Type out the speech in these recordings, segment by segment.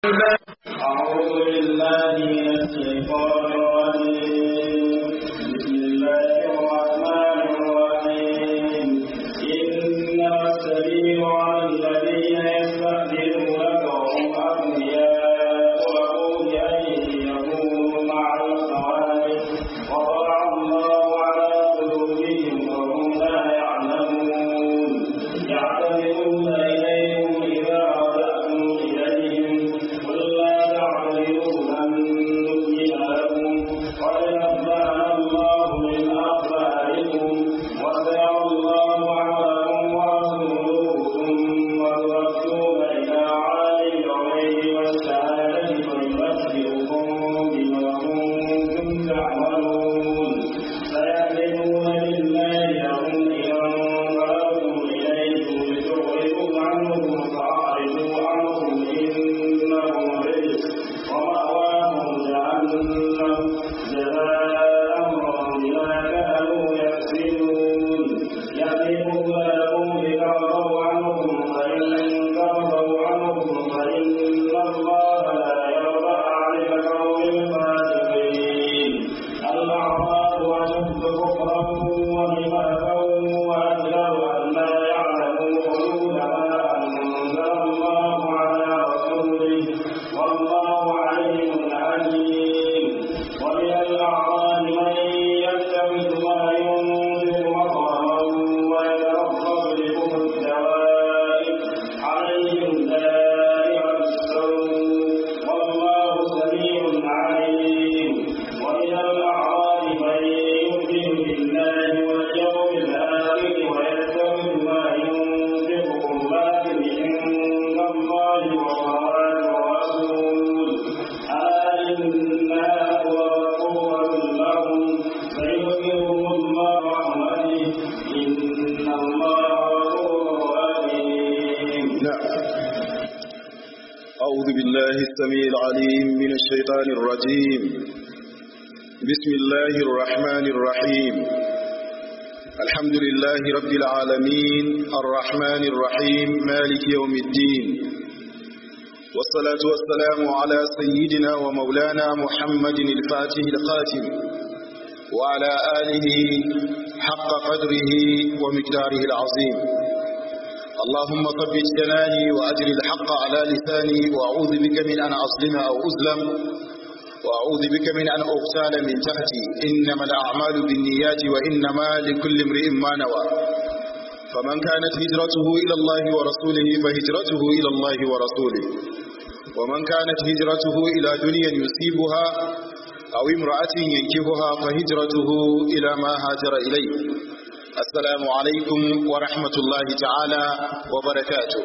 أعوذ بالله من الشيطان الرجيم بسم الله الرحمن الرحيم إنما السبيل على الذين يستأذنونك وهم أغنياء وقول أن يكونوا مع الخوارج وطبع الله على قلوبهم وهم لا يعلمون يعتذرون إليكم إذا رجعتم إليهم قل لا تعتذروا لن نؤمن لكم قد نبأنا الله من أخباركم وسيرى الله عملكم ورسوله ثم تردون إلى عالم الغيب والشهادة فينبئكم بما كنتم تعملون سيحلفون بالله لهم إذا انقلبتم إليكم لتعرضوا عنهم فأعرضوا عنهم إنهم رجس ومأواهم جهنم جزاء بما كانوا يكسبون يحلفون لكم لترضوا عنهم فإن ترضوا عنهم فإن الله لا يرضى عن القوم الفاسقين الأعراب أشد كفرا ونفاقا وأجدر أن لا يعلموا حدود ما أنزل الله على رسوله والله عليم حكيم ومن الأعراب من يتخذ ما ينزل مطرا ويتربص بكم الدوائر عليهم دائرة السوء والله سميع عليم ومن الأعراب من يؤمن بالله واليوم الآخر ويتخذ ما ينفق قربات عند الله وصلوات الرسول ألا إنها قربة لهم فيؤمنهم الله رحمته إن الله غفور رحيم نعم أعوذ بالله السميع العليم من الشيطان الرجيم بسم الله الرحمن الرحيم الحمد لله رب العالمين الرحمن الرحيم مالك يوم الدين والصلاة والسلام على سيدنا ومولانا محمد الفاتح القاتم وعلى آله حق قدره ومقداره العظيم اللهم ثبت جناني وأجر الحق على لساني وأعوذ بك من أن أظلم أو أظلم وأعوذ بك من أن أغتال من تحتي إنما الأعمال بالنيات وإنما لكل امرئ ما نوى فمن كانت هجرته إلى الله ورسوله فهجرته إلى الله ورسوله ومن كانت هجرته إلى دنيا يصيبها أو امرأة ينكهها فهجرته إلى ما هاجر إليه السلام عليكم ورحمة الله تعالى وبركاته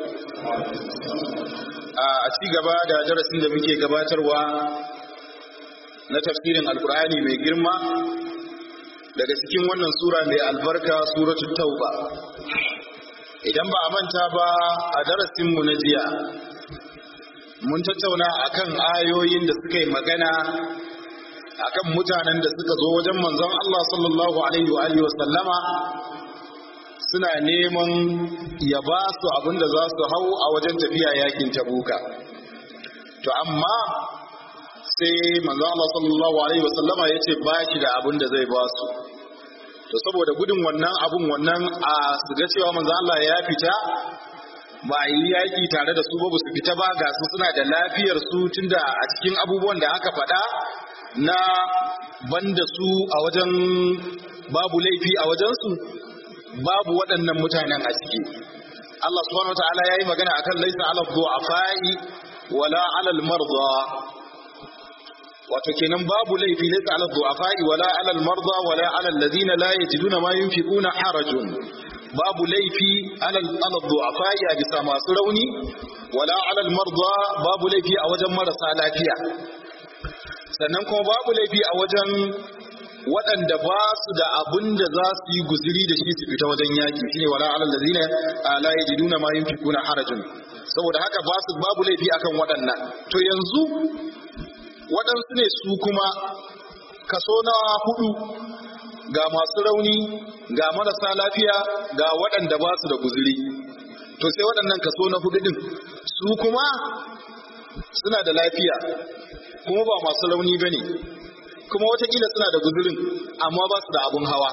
a ci gaba da darasin da muke gabatarwa na tafsirin alkur'ani mai girma daga cikin wannan sura mai albarka suratul tauba idan ba a manta ba a darasinmu na jiya mun tattauna akan ayoyin da suka yi magana akan mutanen da suka zo wajen manzon Allah sallallahu alaihi wa alihi wa sallama suna neman ya ba su abin da za su hau a wajen tafiya yakin tabuka to amma sai manzon Allah sallallahu alaihi wa sallama ya ce ba shi da abin da zai ba su to saboda gudun wannan abun wannan a su ga cewa manzon Allah ya fita ba a yi yaƙi tare da su ba su fita ba ga su suna da lafiyar su tunda a cikin abubuwan da aka faɗa na banda su a wajen babu laifi a wajensu babu waɗannan mutanen a ciki Allah subhanahu wataala yayi magana akan laisa ala du'afai wala ala al-marda wato kenan babu laifi laisa ala du'afai wala ala al-marda wala ala alladhina la yajiduna ma yunfiquna harajun babu laifi ala ala du'afai a bisa masu rauni wala ala al-marda babu laifi a wajen marasa lafiya sannan kuma babu laifi a wajen waɗanda ba su da abin da za su yi guziri da shi su fita wajen yaƙi shine wala alal ladina la yajiduna ma yunfikuna harajun saboda haka ba su babu laifi akan waɗannan to yanzu waɗansu ne su kuma kaso na hudu ga masu rauni ga marasa lafiya ga waɗanda ba su da guziri to sai waɗannan kaso na hudu din su kuma suna da lafiya kuma ba masu rauni ba ne kuma watakila suna da guzurin amma ba su da abun hawa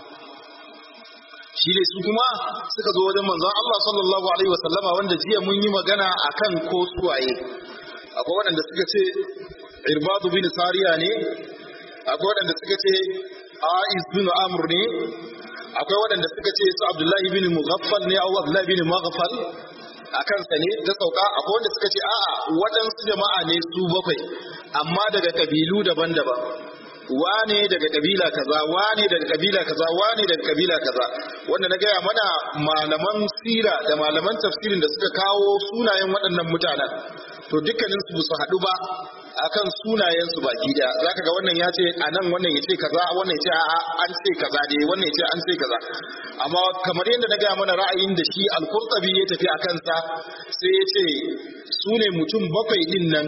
shi ne su kuma suka zo wajen manzon Allah sallallahu alaihi wasallama wanda jiya mun yi magana akan ko suwaye akwai waɗanda suka ce irbadu bin sariya ne akwai waɗanda suka ce aiz bin amr ne akwai waɗanda suka ce su abdullahi bin mughaffal ne au abdullahi bin mughaffal a kansa ne ta sauka akwai wanda suka ce a'a waɗansu jama'a ne su bakwai amma daga kabilu daban-daban wane daga kabila kaza wane daga kabila kaza wane daga kabila kaza wanda na gaya mana malaman sira da malaman tafsirin da suka kawo sunayen waɗannan mutanen to dukkanin su su haɗu ba akan sunayen su baki da zaka ga wannan ya ce anan wannan ya ce kaza wannan ya ce a'a an ce kaza dai wannan ya ce an ce kaza amma kamar yadda na gaya mana ra'ayin da shi al-Qurtubi ya tafi a kansa sai ya ce su ne mutum bakwai din nan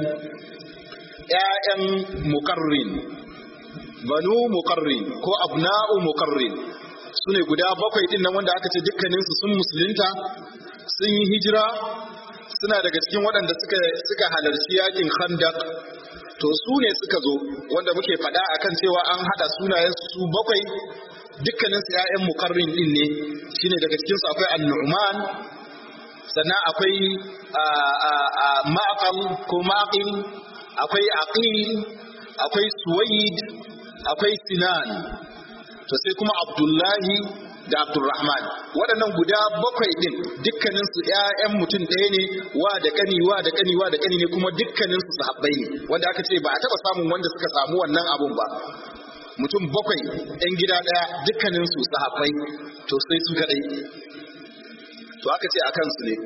ƴaƴan muqarrin banu muqarrin ko abna'u muqarrin su ne guda bakwai din nan wanda aka ce dukkaninsu sun musulunta sun yi hijira suna daga cikin waɗanda suka suka halarci yakin khandaq to su ne suka zo wanda muke faɗa akan cewa an haɗa sunayen su bakwai dukkanin su ƴaƴan muqarrin din ne shine daga cikin su akwai an-nu'man sannan akwai ma'aqal ko ma'aqil akwai aqil akwai suwaid akwai sinan to sai kuma abdullahi da abdurrahman waɗannan guda bakwai ɗin dukkanin su ƴaƴan mutum ɗaya ne wa da ƙani wa da ƙani wa da ƙani ne kuma dukkanin su sahabbai ne wanda aka ce ba a taɓa samun wanda suka samu wannan abun ba mutum bakwai ɗan gida ɗaya dukkanin su sahabbai to sai su kaɗai to aka ce a kansu ne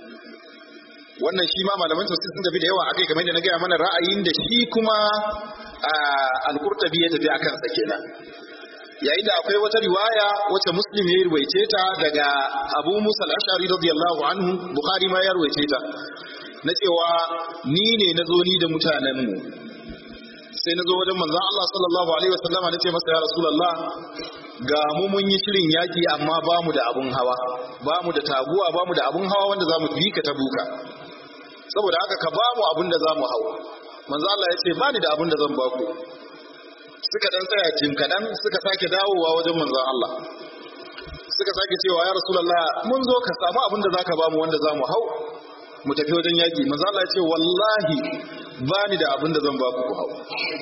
wannan shi ma malaman tafsir sun tafi da yawa akai kamar da na gaya mana ra'ayin da shi kuma al-Qurtubi ya tafi akan sa kenan yayin da akwai wata riwaya wacce Muslim ya ruwaice ta daga Abu Musa al-Ash'ari radiyallahu anhu Bukhari ma ya ruwaice ta na cewa ni ne na zo ni da mutanen mu sai na zo wajen manzon Allah sallallahu alaihi wasallama na ce masa ya Rasulullah ga mu mun yi shirin yaki amma ba mu da abun hawa ba mu da taguwa ba mu da abun hawa wanda za mu bi ka tabuka saboda haka ka ba mu abun da za mu hau manzo Allah ya ce ba ni da abun da zan ba ku suka dan tsaya jin kadan suka sake dawowa wajen manzo Allah suka sake cewa ya rasulullah mun zo ka samu abun da zaka ba mu wanda za mu hau mu tafi wajen yaki manzo Allah ya ce wallahi ba ni da abun da zan ba ku ku hau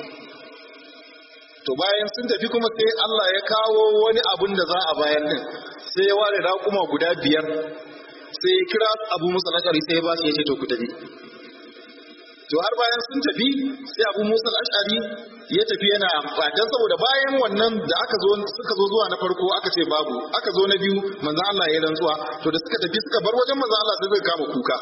to bayan sun tafi kuma sai Allah ya kawo wani abun da za a bayan din sai ya ware raƙuma guda biyar sai ya kira abu musa ashari sai ya ba su ya ce to ku tafi to har bayan sun tafi sai abu musa ashari ya tafi yana fatan saboda bayan wannan da aka zo suka zo zuwa na farko aka ce babu aka zo na biyu manzon Allah ya rantsuwa to da suka tafi suka bar wajen manzon Allah sai suka kama kuka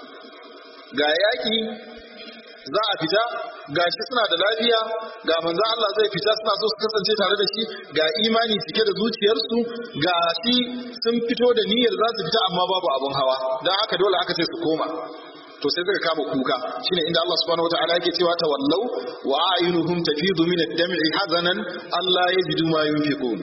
ga yaki za a fita ga shi suna da lafiya ga manzo Allah zai fita suna so su kasance tare da shi ga imani cike da zuciyarsu ga shi sun fito da niyyar za su fita amma babu abun hawa dan haka dole aka ce su koma to sai suka kama kuka shine inda Allah subhanahu wataala yake cewa tawallau wa ayunuhum tafidu min ad-dam'i hazanan Allah yajidu ma yunfiqun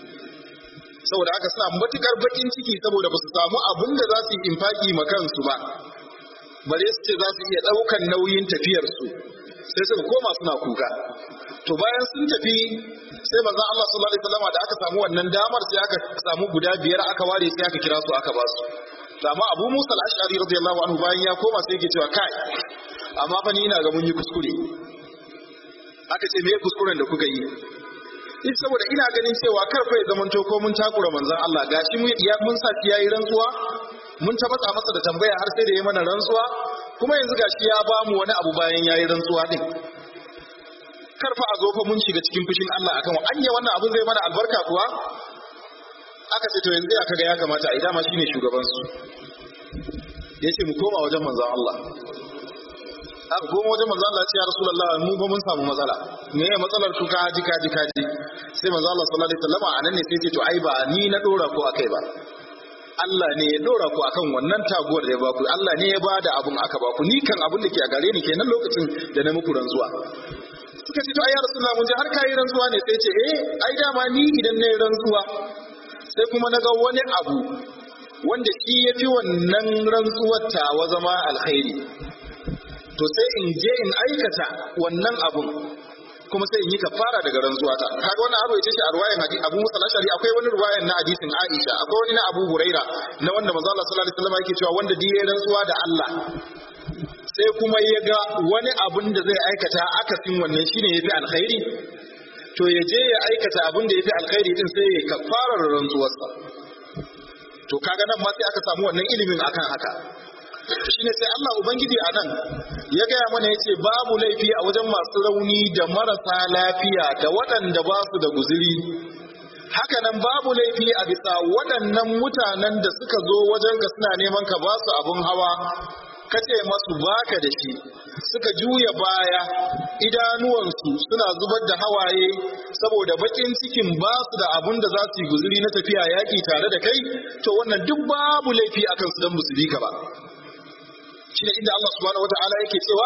saboda haka suna matukar bakin ciki saboda ba su samu abin da za su yi infaki ma kansu ba bare su ce za su iya ɗaukan nauyin tafiyarsu sai suka koma suna kuka to bayan sun tafi sai manzon Allah sallallahu alaihi wasallam da aka samu wannan damar sai aka samu guda biyar aka ware sai aka kira su aka ba su to amma Abu Musa al-Ash'ari radiyallahu anhu bayan ya koma sai yake cewa kai amma fa ni ina ga mun yi kuskure aka ce me kuskuren da kuka yi in saboda ina ganin cewa kar fa ya zamanto ko mun takura manzon Allah gashi mun ya mun sa yayi rantsuwa mun ta matsa masa da tambaya har sai da ya mana rantsuwa kuma yanzu gashi ya ba mu wani abu bayan yayi rantsuwa din kar fa a zo fa mun shiga cikin fushin Allah akan wa anya wannan abun zai mana albarka kuwa aka ce to yanzu ya kaga ya kamata a dama shine shugaban su yace mu koma wajen manzon Allah aka koma wajen manzon Allah ya ce ya rasulullah mu ba mun samu matsala me ya matsalar ku ka ji ka ji ka ji sai manzon Allah sallallahu alaihi wasallam anan ne sai ya ce to ai ba ni na dora ko akai ba Allah ne ya dora ku akan wannan taguwar da ya baku Allah ne ya bada abun aka baku ni kan abun da ke a gare ni kenan lokacin da na muku rantsuwa suka ce to ai ya rasulullah mun ji har kai rantsuwa ne sai ce eh ai dama ni idan na yi rantsuwa sai kuma na ga wani abu wanda shi ya fi wannan rantsuwar tawa zama alkhairi to sai in je in aikata wannan abun kuma sai in yi kafara daga rantsuwa ta kaga wannan abu yace shi a ruwayan hadisi Abu Musa al-Ashari akwai wani ruwayan na hadisin Aisha akwai wani na Abu Huraira na wanda manzo Allah sallallahu alaihi wasallam yake cewa wanda diye rantsuwa da Allah sai kuma ya ga wani abun da zai aikata akasin wannan shine yafi alkhairi to ya je ya aikata abun da yafi alkhairi din sai ya kafara rantsuwarsa to kaga nan ma sai aka samu wannan ilimin akan haka shine sai Allah Ubangiji a nan ya gaya mana ya ce babu laifi a wajen masu rauni da marasa lafiya da waɗanda ba su da guziri hakanan babu laifi a bisa waɗannan mutanen da suka zo wajen ka suna neman ka ba su abin hawa ka ce masu baka da shi suka juya baya idanuwansu suna zubar da hawaye saboda bakin cikin ba su da abun da za su yi guziri na tafiya yaƙi tare da kai to wannan duk babu laifi akan su don musu bi ka ba shine inda Allah subhanahu wataala yake cewa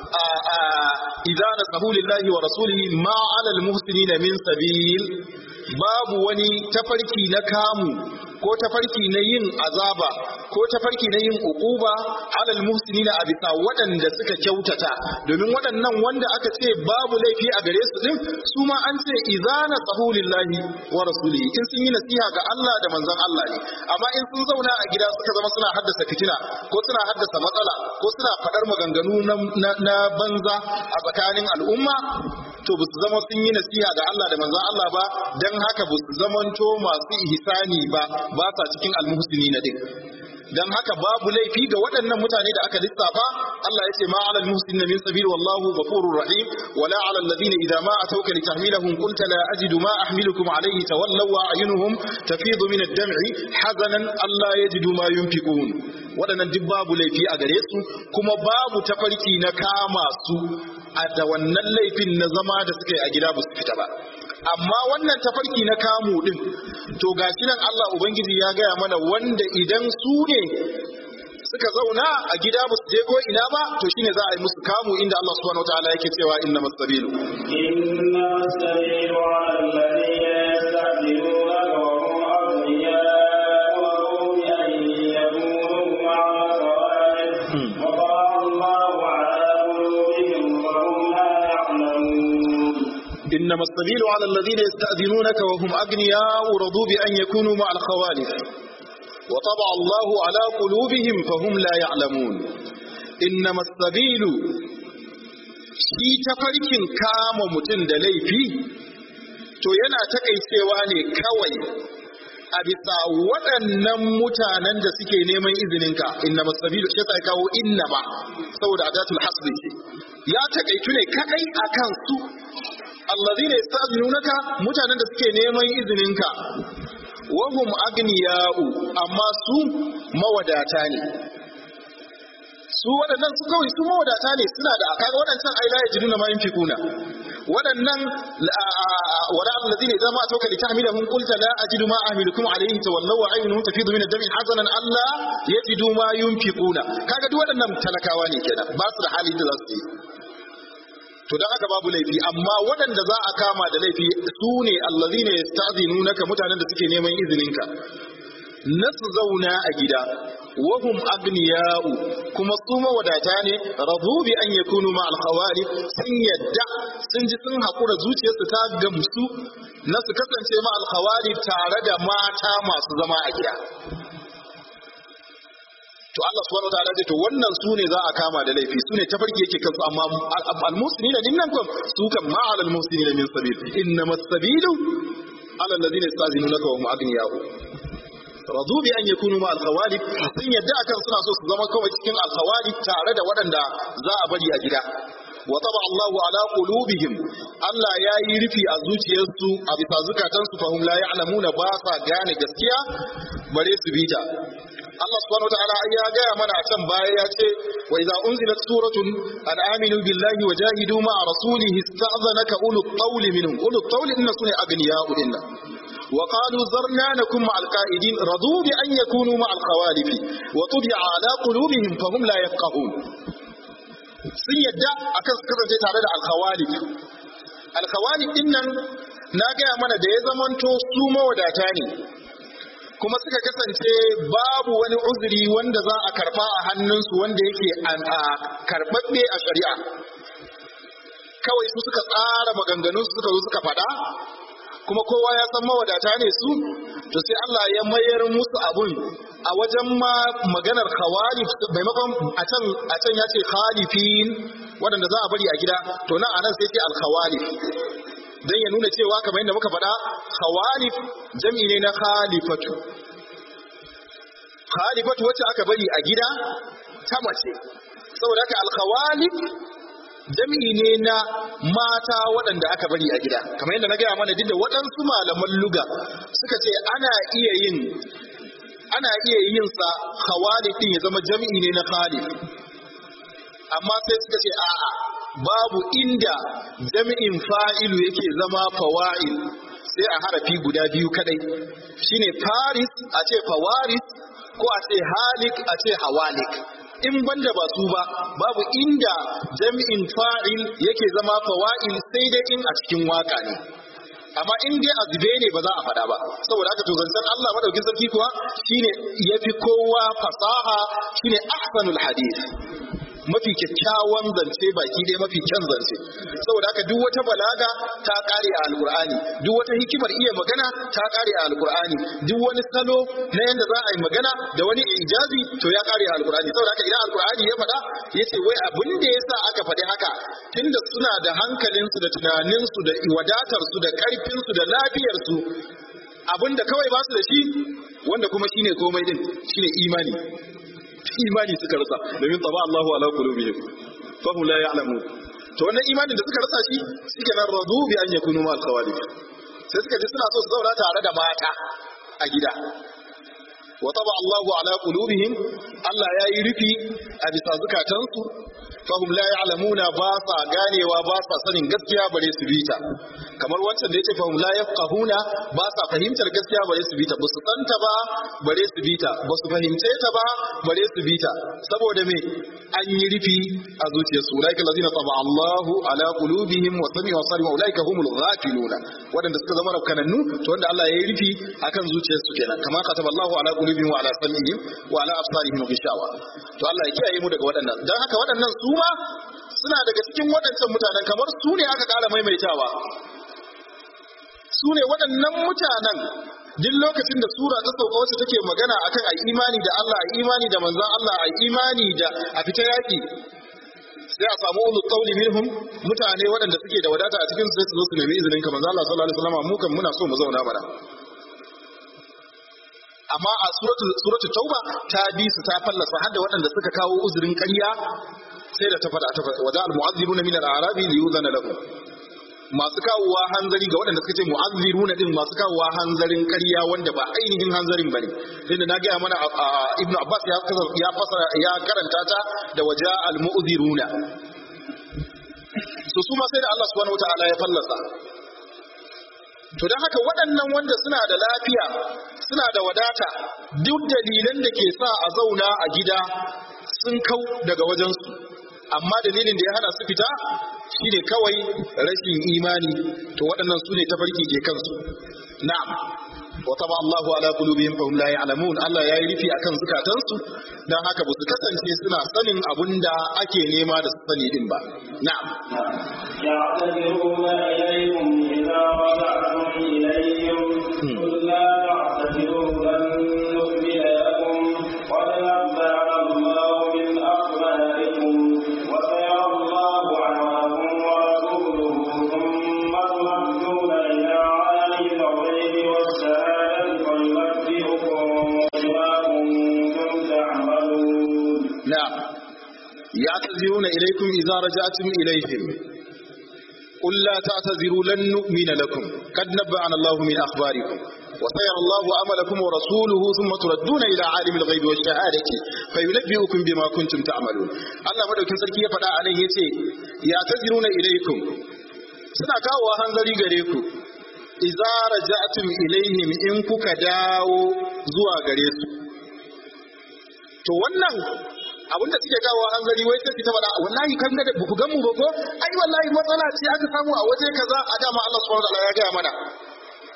idza nasahu lillahi wa rasulihi ma 'ala al-muhsinina min sabil babu wani tafarki na kamu ko tafarki na yin azaba ko tafarki na yin uquba 'ala al-muhsinina a bisa waɗanda suka kyautata domin waɗannan wanda aka ce babu laifi a gare su din su ma an ce idza nasahu lillahi wa rasulihi in sun yi nasiha ga Allah da manzon Allah ne amma in sun zauna a gida suka zama suna haddasa fitina ko suna haddasa matsala ko suna faɗar maganganu na banza a tsakanin al'umma to ba su zama sun yi nasiha ga Allah da manzon Allah ba dan haka ba su zamanto masu ihsani ba ba sa cikin almuhsini na din dan haka babu laifi ga waɗannan mutane da aka lissafa Allah ya ce ma alal muhsinin min sabil wallahu ghafurur rahim wala ala alladhina idza ma atawka litahmilahum qulta la ajidu ma ahmilukum alayhi tawallaw wa ayunuhum tafidu min ad-dam'i hazanan alla yajidu ma yunfiqun waɗannan duk babu laifi a gare su kuma babu tafarki na kama su a da wannan laifin na zama da suka yi a gida ba su fita ba amma wannan tafarki na kamu din to gashi nan Allah ubangiji ya gaya mana wanda idan su ne suka zauna a gida ba su je ko ina ba to shine za a yi musu kamu inda Allah subhanahu wataala yake cewa inna masabilu inna masabilu alladhina yasta'diluna wa hum awliya wa hum yayyabun ma'a إنما السبيل على الذين يستأذنونك وهم أغنياء رضوا بأن يكونوا مع الخوالف وطبع الله على قلوبهم فهم لا يعلمون إنما السبيل shi tafarkin kama mutum da laifi to yana takaicewa ne kawai a bisa waɗannan mutanen da suke neman izininka inna masabilu shi sai kawo inna ba saboda adatul hasbi ya takaitu ne kadai akan su allazina yasta'zinunaka mutanen da suke neman izininka wahum agniya'u amma su mawadata ne su waɗannan su kawai su mawadata ne suna da kaga waɗancan ai la yajiduna ma yunfiquna waɗannan wala allazina idza ma atawka litahmilahum qulta la ajidu ma ahmilukum alayhi tawallaw wa ayunuhum tafidu min ad-dami hazanan alla yajidu ma yunfiquna kaga duk waɗannan talakawa ne kenan ba su da hali da za su yi to dan haka babu laifi amma waɗanda za a kama da laifi su ne allazina yasta'zinunaka mutanen da suke neman izininka na su zauna a gida wahum agniya'u kuma su mawadata ne radu bi an yakunu ma alkhawari sun yadda sun ji sun hakura zuciyarsu ta gamsu na su kasance ma alkhawari tare da mata masu zama a gida to Allah subhanahu wataala zai to wannan su ne za a kama da laifi su ne tafarki yake kansu amma al-muslimina din nan kam su kan ma al muslimina min sabil innamas sabilu ala alladhina yastazinunaka wa hum aghniya'u radu bi an yakunu ma al-khawalif sun yadda akan suna so su zama kawai cikin al-khawalif tare da waɗanda za a bari a gida wa taba Allahu ala qulubihim Allah ya yi rufi a zuciyarsu a bisa zukatansu fahum la ya'lamuna ba sa gane gaskiya bare su bita Allah subhanahu wataala ya gaya mana a can baya ya ce wa idza unzilat suratun an aminu billahi wa jahidu ma rasulihi ista'zanaka ulul qawli minhum ulul qawli inna sunna aghniya'u inna وقالوا ذرنا نكن مع القائدين رضوا بأن يكونوا مع الخوالف وطبع على قلوبهم فهم لا يفقهون sun yadda akan su kasance tare da alkhawalif alkhawalif din nan na gaya mana da ya zamanto su mawadata ne kuma suka kasance babu wani uzuri wanda za a karba a hannunsu wanda yake karɓaɓɓe a shari'a kawai su suka tsara maganganun suka zo suka faɗa kuma kowa ya san mawadata ne su to sai Allah ya mayar musu abun a wajen ma maganar khawalif maimakon a can a can ya ce khalifin waɗanda za a bari a gida to nan anan sai ce al khawalif dan ya nuna cewa kamar yadda muka faɗa khawalif jam'i ne na khalifatu khalifatu wacce aka bari a gida ta mace saboda haka al khawalif jami'i ne na mata waɗanda aka bari a gida kamar yadda na gaya mana duk da waɗansu malaman luga suka ce ana iya yin ana iya yin sa khawalif din ya zama jami'i ne na khalif amma sai suka ce a'a babu inda jami'in fa'ilu yake zama fawa'il sai a harafi guda biyu kadai shine faris a ce fawaris ko a ce halik a ce hawalik in banda ba su ba babu inda jami'in fa'il yake zama fawa'il sai dai in a cikin waka ne amma in dai a zube ne ba za a faɗa ba saboda haka to zancen Allah madaukin sarki kuwa shine yafi kowa fasaha shine ahsanul hadith mafi kyakkyawan zance baki dai mafi kyan zance saboda haka duk wata balaga ta kare a alkur'ani duk wata hikimar iya magana ta kare a alkur'ani duk wani salo na yanda za a yi magana da wani ijazi to ya kare a alkur'ani saboda haka idan alkur'ani ya faɗa ya ce wai abin da ya sa aka faɗi haka tunda suna da hankalinsu da tunaninsu da wadatarsu da ƙarfinsu da lafiyarsu abin da kawai ba su da shi wanda kuma shine komai din shine imani imani suka rasa domin tsaba Allahu ala qulubihim fa hum la ya'lamun to wannan imanin da suka rasa shi suke nan radu bi an yakunu ma al-khawalif sai suka ji suna so su zauna tare da mata a gida wa taba Allahu ala qulubihim Allah ya yi rufi a bisa zukatansu fa hum la ya'lamuna ba sa ganewa ba sa sanin gaskiya bare su bita kamar wancan da yace fa hum la yafqahuna ba sa fahimtar gaskiya bare su bita ba su santa ba bare su bita ba su fahimce ta ba bare su bita saboda me an yi rufi a zuciyarsu ulaika allazina taba Allahu ala qulubihim wa sami'u wa sarimu ulaika humul ghafiluna wadanda suka zama rafkanannu to wanda Allah ya yi rufi akan zuciyarsu kenan kama kataba Allahu ala qulubihim wa ala sam'ihim wa ala absarihim ghishawa to Allah ya kiyaye mu daga waɗannan dan haka waɗannan su ma suna daga cikin waɗancan mutanen kamar su ne aka ƙara maimaitawa su ne waɗannan mutanen duk lokacin da sura ta sauka wacce take magana akan ai imani da Allah ai imani da manzon Allah ai imani da a fita yaki sai a samu ulul qawli minhum mutane waɗanda suke da wadata a cikin su sai su zo su nemi izinin ka manzon Allah sallallahu alaihi wasallam mu kan muna so mu zauna mana amma a suratul suratul tauba ta bi su ta fallasa har da waɗanda suka kawo uzurin ƙarya sai da ta faɗa ta faɗa wajen al-mu'azziruna min al-arabi li yuzana lahum masu kawowa hanzari ga waɗanda suka ce mu'azziruna din masu kawowa hanzarin ƙarya wanda ba ainihin hanzarin bane inda na gaya mana ibnu abbas ya ya fasara ya karanta ta da waja al-mu'ziruna so su ma sai da Allah subhanahu wataala ya fallasa to don haka waɗannan wanda suna da lafiya suna da wadata duk dalilan da ke sa a zauna a gida sun kau daga wajensu amma dalilin da ya hana su fita shine kawai rashin imani to waɗannan su ne tafarki ke kansu na'am wa taba Allahu ala qulubihim fa hum la ya'lamun Allah yayi rufi akan zukatansu dan haka ba su kasance suna sanin abunda ake nema da su sani din ba na'am يعتذرون إليكم إذا رجعتم إليهم قل لا تعتذروا لن نؤمن لكم قد نبأنا الله من أخباركم وسيرى الله عملكم ورسوله ثم تردون إلى عالم الغيب والشهادة فينبئكم بما كنتم تعملون نعم يعتذرون إليكم إذا رجعتم إليهم قل لا تعتذروا لن نؤمن لكم قد نبأنا الله من أخباركم وسيرى الله عملكم ورسوله ثم تردون إلى عالم الغيب والشهادة فينبئكم بما كنتم تعملون الله مدوكين سركي يفدا عليه يتي يعتذرون إليكم suna kawo hanzari gare ku idza raja'tum ilaihim in kuka dawo zuwa gare su to wannan abin da suke kawo hanzari wai sai ta faɗa wallahi kan da buku gan mu ba ko ai wallahi matsala ce aka samu a waje kaza a dama Allah subhanahu wataala ya gaya mana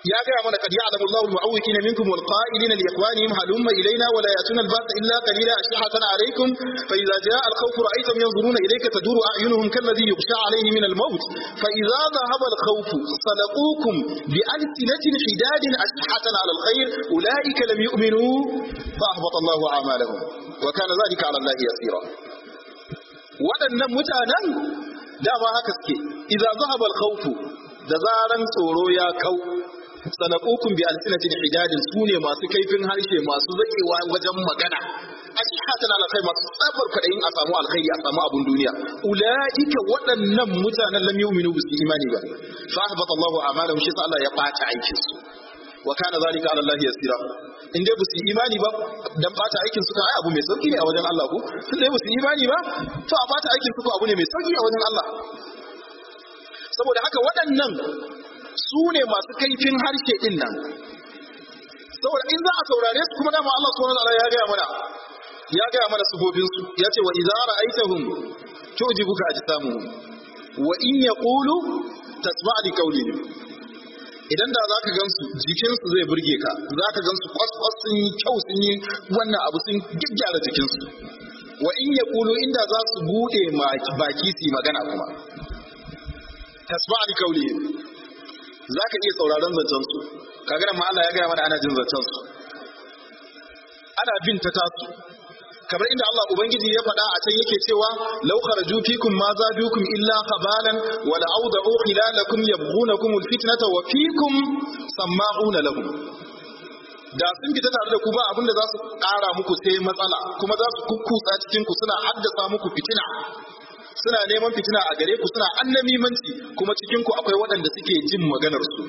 ya gaya mana kad ya'lamu Allahu al-mu'awwiqina minkum wal qa'ilina li ikhwanihim halumma ilayna wa la yatuna al-ba'sa illa qalila ashhatan alaykum fa idza jaa al-khawf ra'aytahum yanzuruna ilayka taduru a'yunuhum kalladhi yughsha alayhi min al-maut fa idza dhahaba al-khawf salaqukum bi alsinatin hidadin ashhatan ala al-khayr ulaika lam yu'minu fa ahbata Allahu a'malahum wa kana dhalika ala Allah yasira waɗannan mutanen dama haka suke idza dhahaba al-khawf da zaran tsoro ya kau sanaqukun bi alsinatin hijadin sune masu kaifin harshe masu zakewa wajen magana ashhatan ala kai masu tsabar kadayin a samu alkhairi a samu abun duniya ulaika waɗannan mutanen lam yu'minu bi imani ba fa ahbata Allahu a'malahum shi Allah ya bata aikin su wa kana zalika ala Allah yasira in dai busu imani ba dan bata aikin su kan ai abu mai sauki ne a wajen Allah ko tun dai busu imani ba to a bata aikin su ko abu ne mai sauki a wajen Allah saboda haka waɗannan su ne masu kaifin harshe ɗin nan saboda in za a saurare su kuma dama Allah subhanahu wa ya gaya mana ya gaya mana sufofin su ya ce wa idza ra'aytahum tu'jibuka ajsamuhum wa in yaqulu tasma' li qawlihim idan da zaka gansu jikinsu zai burge ka zaka gansu kwas-kwas sun yi kyau sun yi wannan abu sun gyaggyara jikinsu wa in yaqulu inda za su bude baki su yi magana kuma tasma' li qawlihim zaka iya sauraron zancen su kaga nan ma Allah ya gaya mana ana jin zancen su ana bin ta tasu kamar inda Allah ubangiji ya faɗa a can yake cewa law kharaju fikum ma zadukum illa khabalan wa la awda'u khilalakum yabghunakum alfitnata wa fikum sama'una lahum da sun fita tare da ku ba abinda za su ƙara muku sai matsala kuma za su kukkutsa cikin ku suna haddasa muku fitina suna neman fitina a gare ku suna annamimanci kuma cikin ku akwai waɗanda suke jin maganar su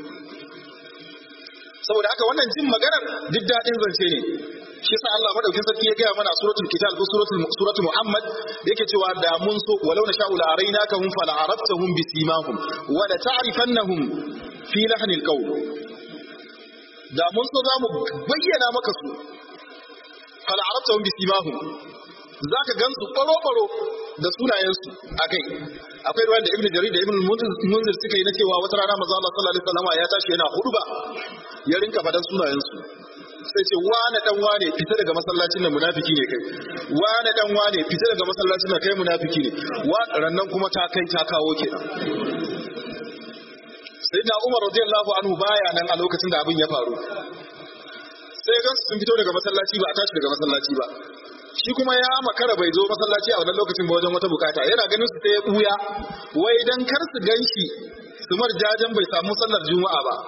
saboda haka wannan jin maganar duk daɗin zance ne shi yasa Allah madaukin sarki ya gaya mana suratul kitab ko suratul suratul muhammad yake cewa da mun so walau na sha'u la arainakahum fala araftahum bisimahum wa la ta'rifannahum fi lahnil qawl da mun so zamu bayyana maka su fala araftahum bisimahum zaka gansu baro baro da sunayensu akai akwai ruwan da ibnu jarir da ibnu munzir suka yi na cewa wata rana manzo Allah sallallahu alaihi wasallam ya tashi yana huduba ya rinka fadan sunayensu sai ce wane dan wane fita daga masallacin nan munafiki ne kai wane dan wane fita daga masallacin nan kai munafiki ne wa rannan kuma ta kai ta kawo kenan sayyidina Umar radiyallahu anhu baya nan a lokacin da abin ya faru sai gansu sun fito daga masallaci ba a tashi daga masallaci ba shi kuma ya makara bai zo masallaci a wannan lokacin ba wajen wata bukata yana ganin su sai ya buya wai dan kar su ganshi su marjajan bai samu sallar juma'a ba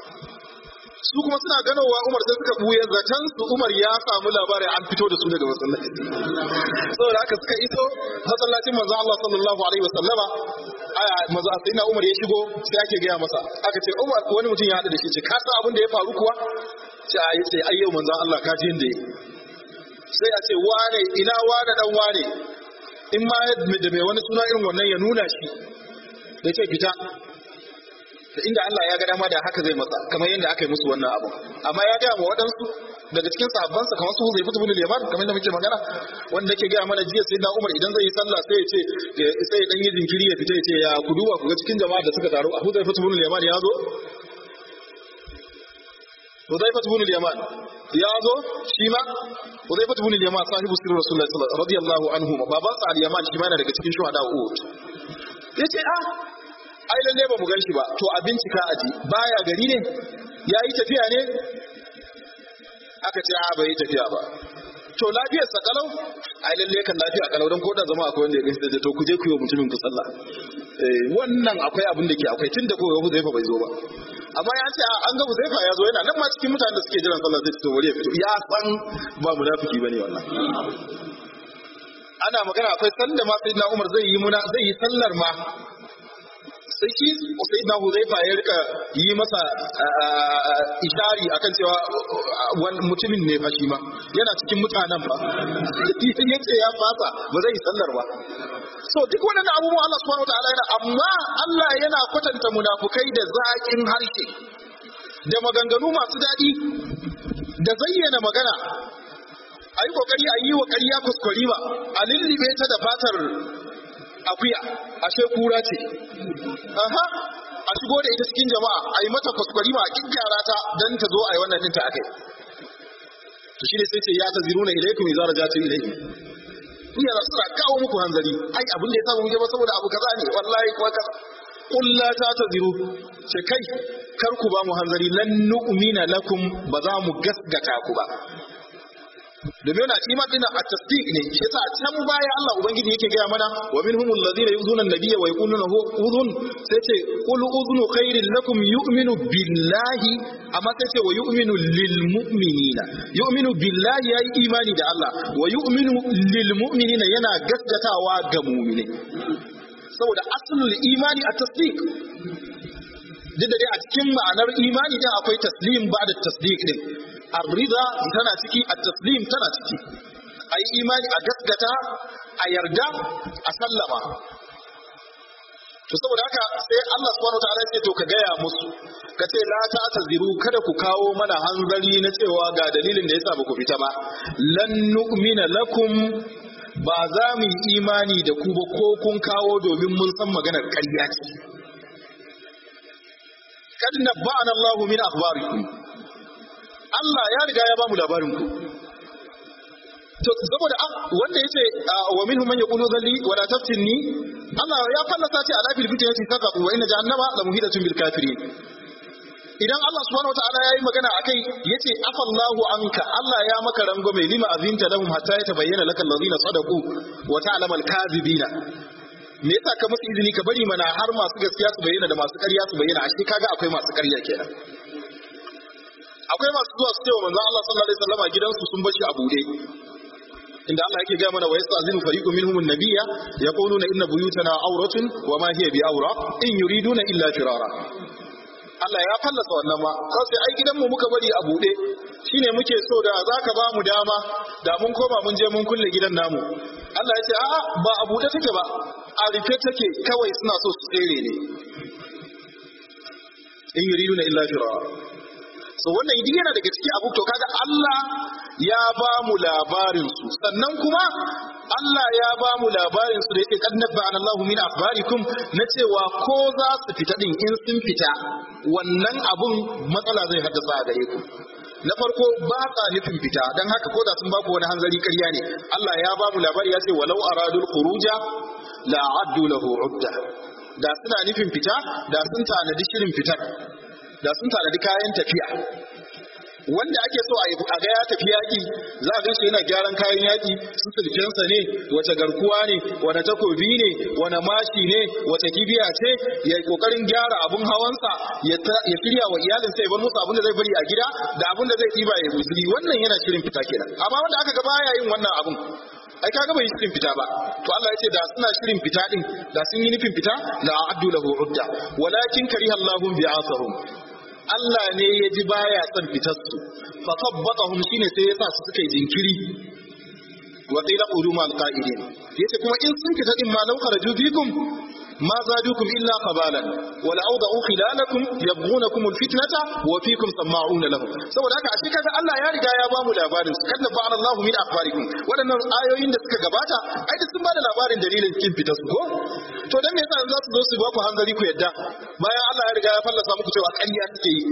su kuma suna ganowa Umar sai suka buye zaton su Umar ya samu labarin an fito da su daga masallaci saboda haka suka iso masallacin manzo Allah sallallahu alaihi wasallama aya manzo sayyidina Umar ya shigo sai ake gaya masa aka ce Umar wani mutum ya hada da shi ce ka san abin da ya faru kuwa ce a yi sai ayyau manzo Allah ka ji yanda sai a ce wane ina wane dan wane in ma da mai wani suna irin wannan ya nuna shi da ce fita da inda Allah ya ga dama da haka zai masa kamar yadda aka yi musu wannan abu amma ya gaya ma waɗansu daga cikin sahabbansa kamar su Huzaifa ibn al-Yaman kamar yadda muke magana wanda yake gaya mana jiya sayyidina Umar idan zai yi sallah sai ya ce sai ya dan yi jinkiri ya fita ya ce ya ku duba ku ga cikin jama'a da suka taru Huzaifa ibn al-Yaman ya zo Huzaifa ibn al-Yaman ya zo shi ma Huzaifa ibn al-Yaman sahibu sirri Rasulullah sallallahu radiyallahu anhu baban sa al-Yaman shi ma yana daga cikin shuhada Uhud yace ah ai lalle ba mu gan shi ba to a bincika aji baya gari ne ya yi tafiya ne aka ce a bai yi tafiya ba to lafiyar sa kalau ai lalle kan lafiya kalau don koda zama akwai wanda ya gani da to ku je ku yi wa mutumin ku sallah eh wannan akwai abin da ke akwai tun da kowa Huzaifa bai zo ba amma ya ce an ga Huzaifa ya zo yana nan ma cikin mutanen da suke jiran sallah zai fito wuri ya fito ya san ba munafiki bane wannan ana magana akwai sanda ma sayyidina Umar zai yi muna zai yi sallar ma sai shi sai na huzaifa ya rika yi masa ishari akan cewa wani mutumin ne fashi ma yana cikin mutanen ba ya ce ya fasa ba zai sallar ba so duk wannan abubuwan Allah subhanahu wataala yana amma Allah yana kwatanta munafukai da zaƙin harshe da maganganu masu daɗi da zayyana magana a yi kokari a yi wa ƙarya kuskure ba a lullube ta da fatar akuya ashe kura ce aha a shigo da ita cikin jama'a a yi mata kwaskwari ma a gyara ta don ta zo a yi wannan ɗinta akai to shi ne sai ce ya ta ziru na ilaikum idza rajatu ilaikum iya za suna kawo muku hanzari ai abin da ya samu muke ba saboda abu kaza ne wallahi kuwa kaza qul la ta ta ziru ce kai kar ku ba mu hanzari lan nu'mina lakum ba za mu gasgata ku ba domin yana iman dina a tasdiq ne shi yasa can baya Allah ubangiji yake gaya mana wa minhumul ladina yuzuna an-nabiyya wa yaquluna huwa udhun sai ce qul udhunu khairin lakum yu'minu billahi amma sai ce wa yu'minu lil mu'minina yu'minu billahi yayi imani da Allah wa yu'minu lil mu'minina yana gaskatawa ga mu'mini saboda aslul imani a tasdiq duk da dai a cikin ma'anar imani din akwai taslim ba da tasdiq din arrida tana ciki at-taslim tana ciki ayi imani a gaskata a yarda a sallama to saboda haka sai Allah subhanahu wataala ya ce to ka gaya musu ka ce la ta taziru kada ku kawo mana hanzari na cewa ga dalilin da yasa ba ku fita ba lan nu'mina lakum ba za mu yi imani da ku ba ko kun kawo domin mun san maganar ƙarya ce kad nabba'ana Allahu min akhbarikum Allah ya riga ya bamu labarin ku to saboda wanda yace wa minhum man yaqulu dhalli wa la taftinni Allah ya fallasa ce ala fil fitnati saqatu wa inna jahannama la muhidatun bil kafirin idan Allah subhanahu wataala yayi magana akai yace afallahu anka Allah ya maka rango mai lima azinta lahum hatta yatabayyana lakal ladina sadaqu wa ta'lamu al kadhibina me yasa ka musu izini ka bari mana har masu gaskiya su bayyana da masu ƙarya su bayyana ashe kaga akwai masu ƙarya kenan akwai masu zuwa su ce wa manzon Allah sallallahu alaihi wasallam gidansu sun bashi a bude inda Allah yake gaya mana wa yastazinu fariqun minhum an-nabiyya yaquluna inna buyutana awratun wa ma hiya bi'awra in yuriduna illa firara Allah ya fallasa wannan ma sai ai gidanmu muka bari a bude shine muke so da zaka ba mu dama da mun koma mun je mun kulle gidan namu Allah ya ce a'a ba a bude take ba a rufe take kawai suna so su tsere ne in yuriduna illa firara so wannan idan yana daga ciki abu to kaga Allah ya ba mu labarin su sannan kuma Allah ya ba mu labarin su da yake kad nabba'ana Allahu min akhbarikum na cewa ko za su fita din in sun fita wannan abun matsala zai haddasa a gare ku na farko ba ka nufin fita don haka ko da sun ba ku wani hanzari ƙarya ne Allah ya ba mu labari ya ce walau aradul khuruja la addu lahu udda da suna nufin fita da sun tanadi shirin fitar da sun tanadi kayan tafiya wanda ake so a ga ya tafi yaƙi za a ganshi yana gyaran kayan yaƙi su sulkensa ne wace garkuwa ne wane takobi ne wane mashi ne wace kibiya ce ya yi kokarin gyara abun hawansa ya shirya wa iyalinsa ya bar musu abin da zai bari a gida da abin da zai ɗiba ya guzuri wannan yana shirin fita kenan amma wanda aka ga baya yin wannan abun ai kaga bai shirin fita ba to Allah ya ce da suna shirin fita din da sun yi nufin fita la a'addu lahu udda walakin kariha Allahu bi'asahum Allah ne ya ji baya son fitar su fa sabbatahum shine sai ya sa su suka yi jinkiri wa qila qulu ma alqa'idin yace kuma in sun fita din ma law kharaju bikum ما زادوكم إلا قبالا ولأوضعوا خلالكم يبغونكم الفتنة وفيكم سماعون لهم saboda haka ashe kaga Allah ya riga ya bamu labarin su kada ba'ana Allah min akhbarikum wadannan ayoyin da suka gabata ai duk sun bada labarin dalilin kin fitar su ko to dan me yasa za su zo su ba ku hanzari ku yadda bayan Allah ya riga ya fallasa muku cewa ƙarya suke yi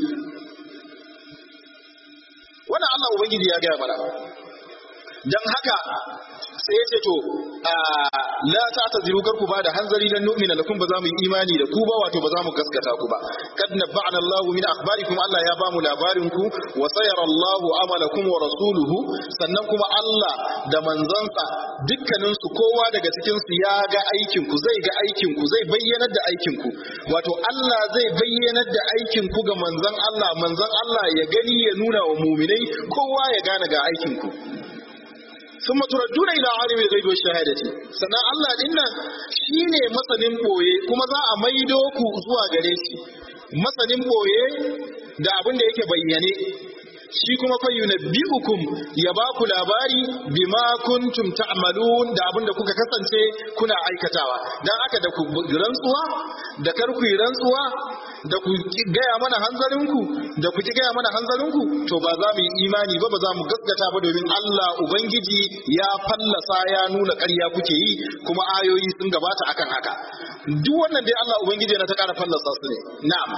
wannan Allah ubangiji ya gaya mana dan haka sai ya ce to la ta ta ziru karku ba da hanzari dan nu'mina lakum ba za mu yi imani da ku ba wato ba za mu gaskata ku ba kad nabba'ana Allah min akhbarikum Allah ya ba mu labarin ku wa sayara Allah amalakum wa rasuluhu sannan kuma Allah da manzansa dukkanin su kowa daga cikin su ya ga aikin ku zai ga aikin ku zai bayyanar da aikin ku wato Allah zai bayyanar da aikin ku ga manzan Allah manzan Allah ya gani ya nuna wa muminai kowa ya gane ga aikin ku ثم تردون الى عالم الغيب والشهاده sannan Allah din nan shine masanin boye kuma za a maido ku zuwa gare shi masanin boye da abin da yake bayyane shi kuma fa yunabbi'ukum ya ba ku labari bima kuntum ta'malun da abin da kuka kasance kuna aikatawa dan aka da ku rantsuwa da kar ku rantsuwa da ku gaya mana hanzarinku da ku ki gaya mana hanzarinku to ba za mu yi imani ba ba za mu gaskata ba domin Allah ubangiji ya fallasa ya nuna ƙarya kuke yi kuma ayoyi sun gabata akan haka duk wannan dai Allah ubangiji yana ta ƙara fallasa su ne na'am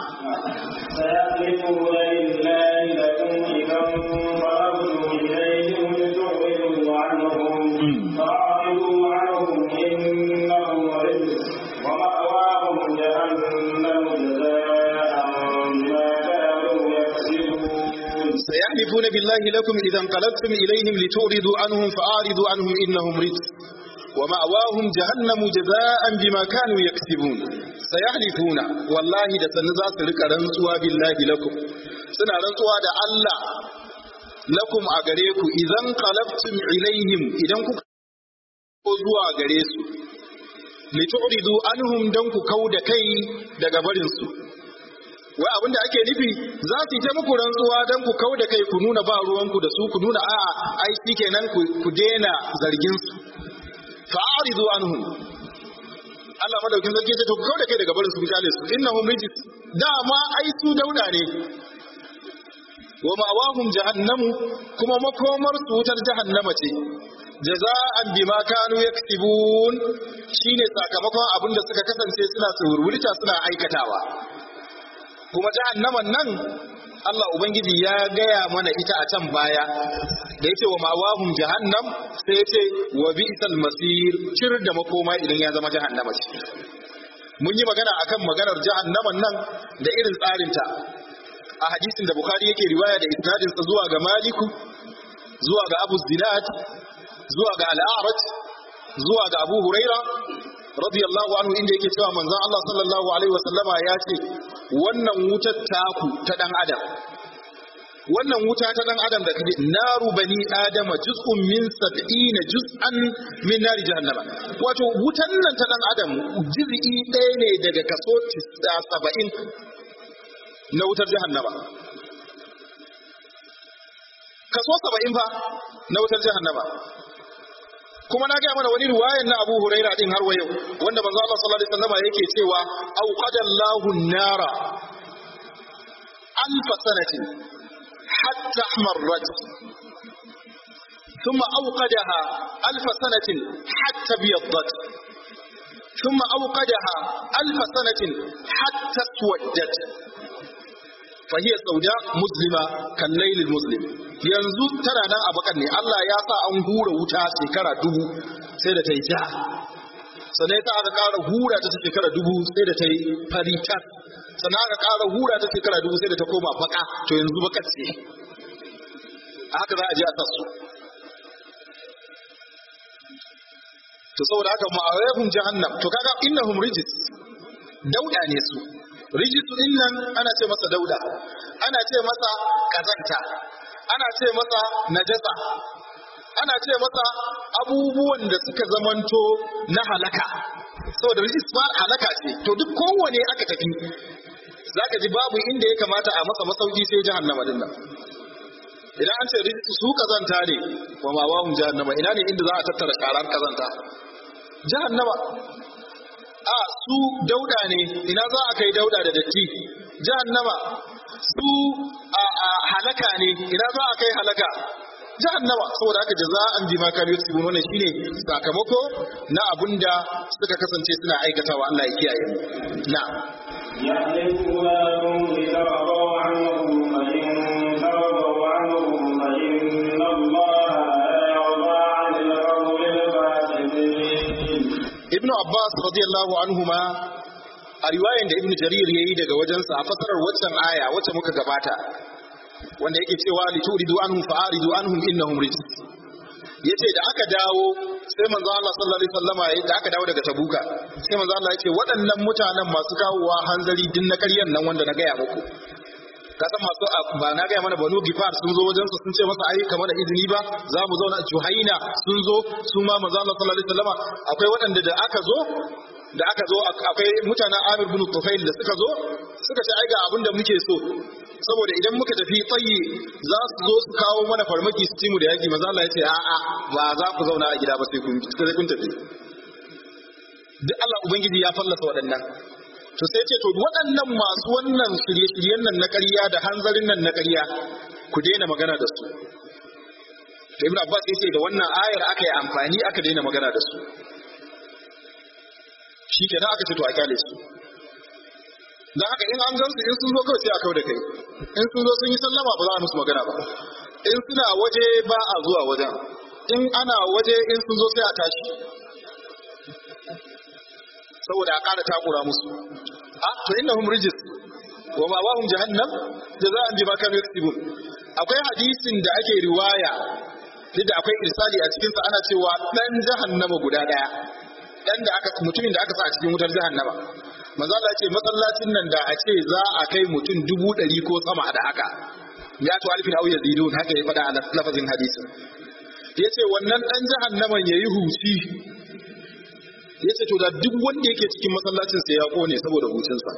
سيحلفون لله لكم إذا انقلبتم إليهم لتعرضوا عنهم فأعرضوا عنهم إنهم رجس ومأواهم جهنم جزاء بما كانوا يكسبون سيحلفون بالله لكم إذا انقلبتم إليهم لتعرضوا عنهم فأعرضوا عنهم إنهم رجس ومأواهم جهنم جزاء بما كانوا يكسبون سيحلفون والله da sannu za su rika rantsuwa billahi lakum suna rantsuwa da Allah lakum a gare ku idan qalabtum ilaihim idan kuka ko zuwa gare su litu'ridu anhum dan ku kauda kai daga barin su wai abinda ake nufi za su yi ta muku rantsuwa don ku kau da kai ku nuna ba ruwanku da su ku nuna a'a ai shi kenan ku daina zargin su fa'aridu anhum Allah madaukin sarki ce to ku kau da kai daga barin su ku kyale su innahum rijis dama ai su dauda ne wa ma'awahum jahannamu kuma makomar su wutar jahannama ce jaza'an bima kanu yaktibun shine sakamakon abin da suka kasance suna tsurwurta suna aikatawa kuma jahannaman nan Allah Ubangiji ya gaya mana ita a can baya da yace wa mawahum jahannam sai yace wa bi'sal masir cir da makoma idan ya zama jahannama ce mun yi magana akan maganar jahannaman nan da irin tsarinta a hadisin da Bukhari yake riwaya da isnadin sa zuwa ga Maliku zuwa ga Abu Zinad zuwa ga Al-A'raj zuwa ga Abu Huraira radiyallahu anhu inda yake cewa manzon Allah sallallahu alaihi wasallama ya ce wannan wutar taku ta dan adam wannan wuta ta dan adam da kaje naru bani adama juz'un min sab'ina juz'an min nari jahannama wato wutan nan ta dan adam juz'i ɗaya ne daga kaso 70 na wutar jahannama kaso 70 fa na wutar jahannama kuma na gaya mana wani riwayan na Abu Huraira din har wa yau wanda manzo Allah sallallahu alaihi wasallam yake cewa auqadallahu an-nara alf sanatin hatta ahmarrat ثم أوقدها ألف سنة حتى ابيضت ثم أوقدها ألف سنة حتى اسودت فهي سوداء مسلمة كالليل المسلم yanzu tana nan a bakan ne Allah ya sa an hura wuta shekara dubu sai da ta yi ja sannan ya sa aka ƙara hura ta shekara dubu sai da ta yi fari tas sannan aka ƙara hura ta shekara dubu sai da ta koma baka to yanzu bakar ce a haka za a je a sassu to saboda haka ma'arifin jahannam to kaga innahum rijis dauda ne su rijis din nan ana ce masa dauda ana ce masa kazanta ana ce masa najasa ana ce masa abubuwan da suka zamanto na halaka saboda rijis ma halaka ce to duk kowane aka tafi zaka ji babu inda ya kamata a masa masauki sai jahannama din nan idan an ce rijis su kazanta ne wa ma wahum jahannama ina ne inda za a tattara sharar kazanta jahannama a su dauda ne ina za a kai dauda da datti jahannama su a halaka ne ina za a kai halaka jahannama saboda haka jaza'an bima kanu yaksubun wannan shine sakamako na abunda suka kasance suna aikatawa Allah ya kiyaye mu na'am يحلفون لكم لترضوا عنهم فإن ترضوا عنهم فإن الله لا يرضى عن القوم الفاسقين ibnu abbas radiyallahu anhuma a riwayan da ibnu jarir yayi daga wajensa a fasarar waccan aya wacce muka gabata wanda yake cewa lituridu anhum fa'aridu anhum innahum rijs yace da aka dawo sai manzo Allah sallallahu alaihi wasallama yayi da aka dawo daga tabuka sai manzo Allah yace waɗannan mutanen masu kawowa hanzari din na ƙaryan nan wanda na gaya muku ka san masu ba na gaya mana banu gifar sun zo wajensa sun ce masa ai kamar da izini ba za mu zauna juhaina sun zo su ma manzo Allah sallallahu alaihi wasallama akwai waɗanda da aka zo da aka zo akwai mutanen Amir bin Tufail da suka zo suka ce ai ga abin da muke so saboda idan muka tafi tsayi za su zo su kawo mana farmaki su ci mu da yaki manzo Allah ya ce a'a ba za ku zauna a gida ba sai kun sai kun tafi duk Allah ubangiji ya fallasa waɗannan to sai ce to waɗannan masu wannan shirye-shiryen nan na ƙarya da hanzarin nan na ƙarya ku daina magana da su to ibn abbas yace da wannan ayar aka yi amfani aka daina magana da su shi kenan aka ce to a kyale su dan haka in an gansu in sun zo kawai sai a kau da kai in sun zo sun yi sallama ba za a musu magana ba in suna waje ba a zuwa wajen in ana waje in sun zo sai a tashi saboda a ƙara takura musu a to innahum rijis wa ma wahum jahannam jaza'an bima kanu yaksibun akwai hadisin da ake riwaya duk da akwai irsali a cikin sa ana cewa dan jahannama guda daya dan da aka mutumin da aka sa a cikin wutar jahannama manzo Allah ce masallacin nan da a ce za a kai mutum dubu ɗari ko sama da haka ya to alfin au yazidun haka ya faɗa a lafazin hadisin yace wannan dan jahannaman yayi huci yace to da duk wanda yake cikin masallacin sai ya kone saboda hucinsa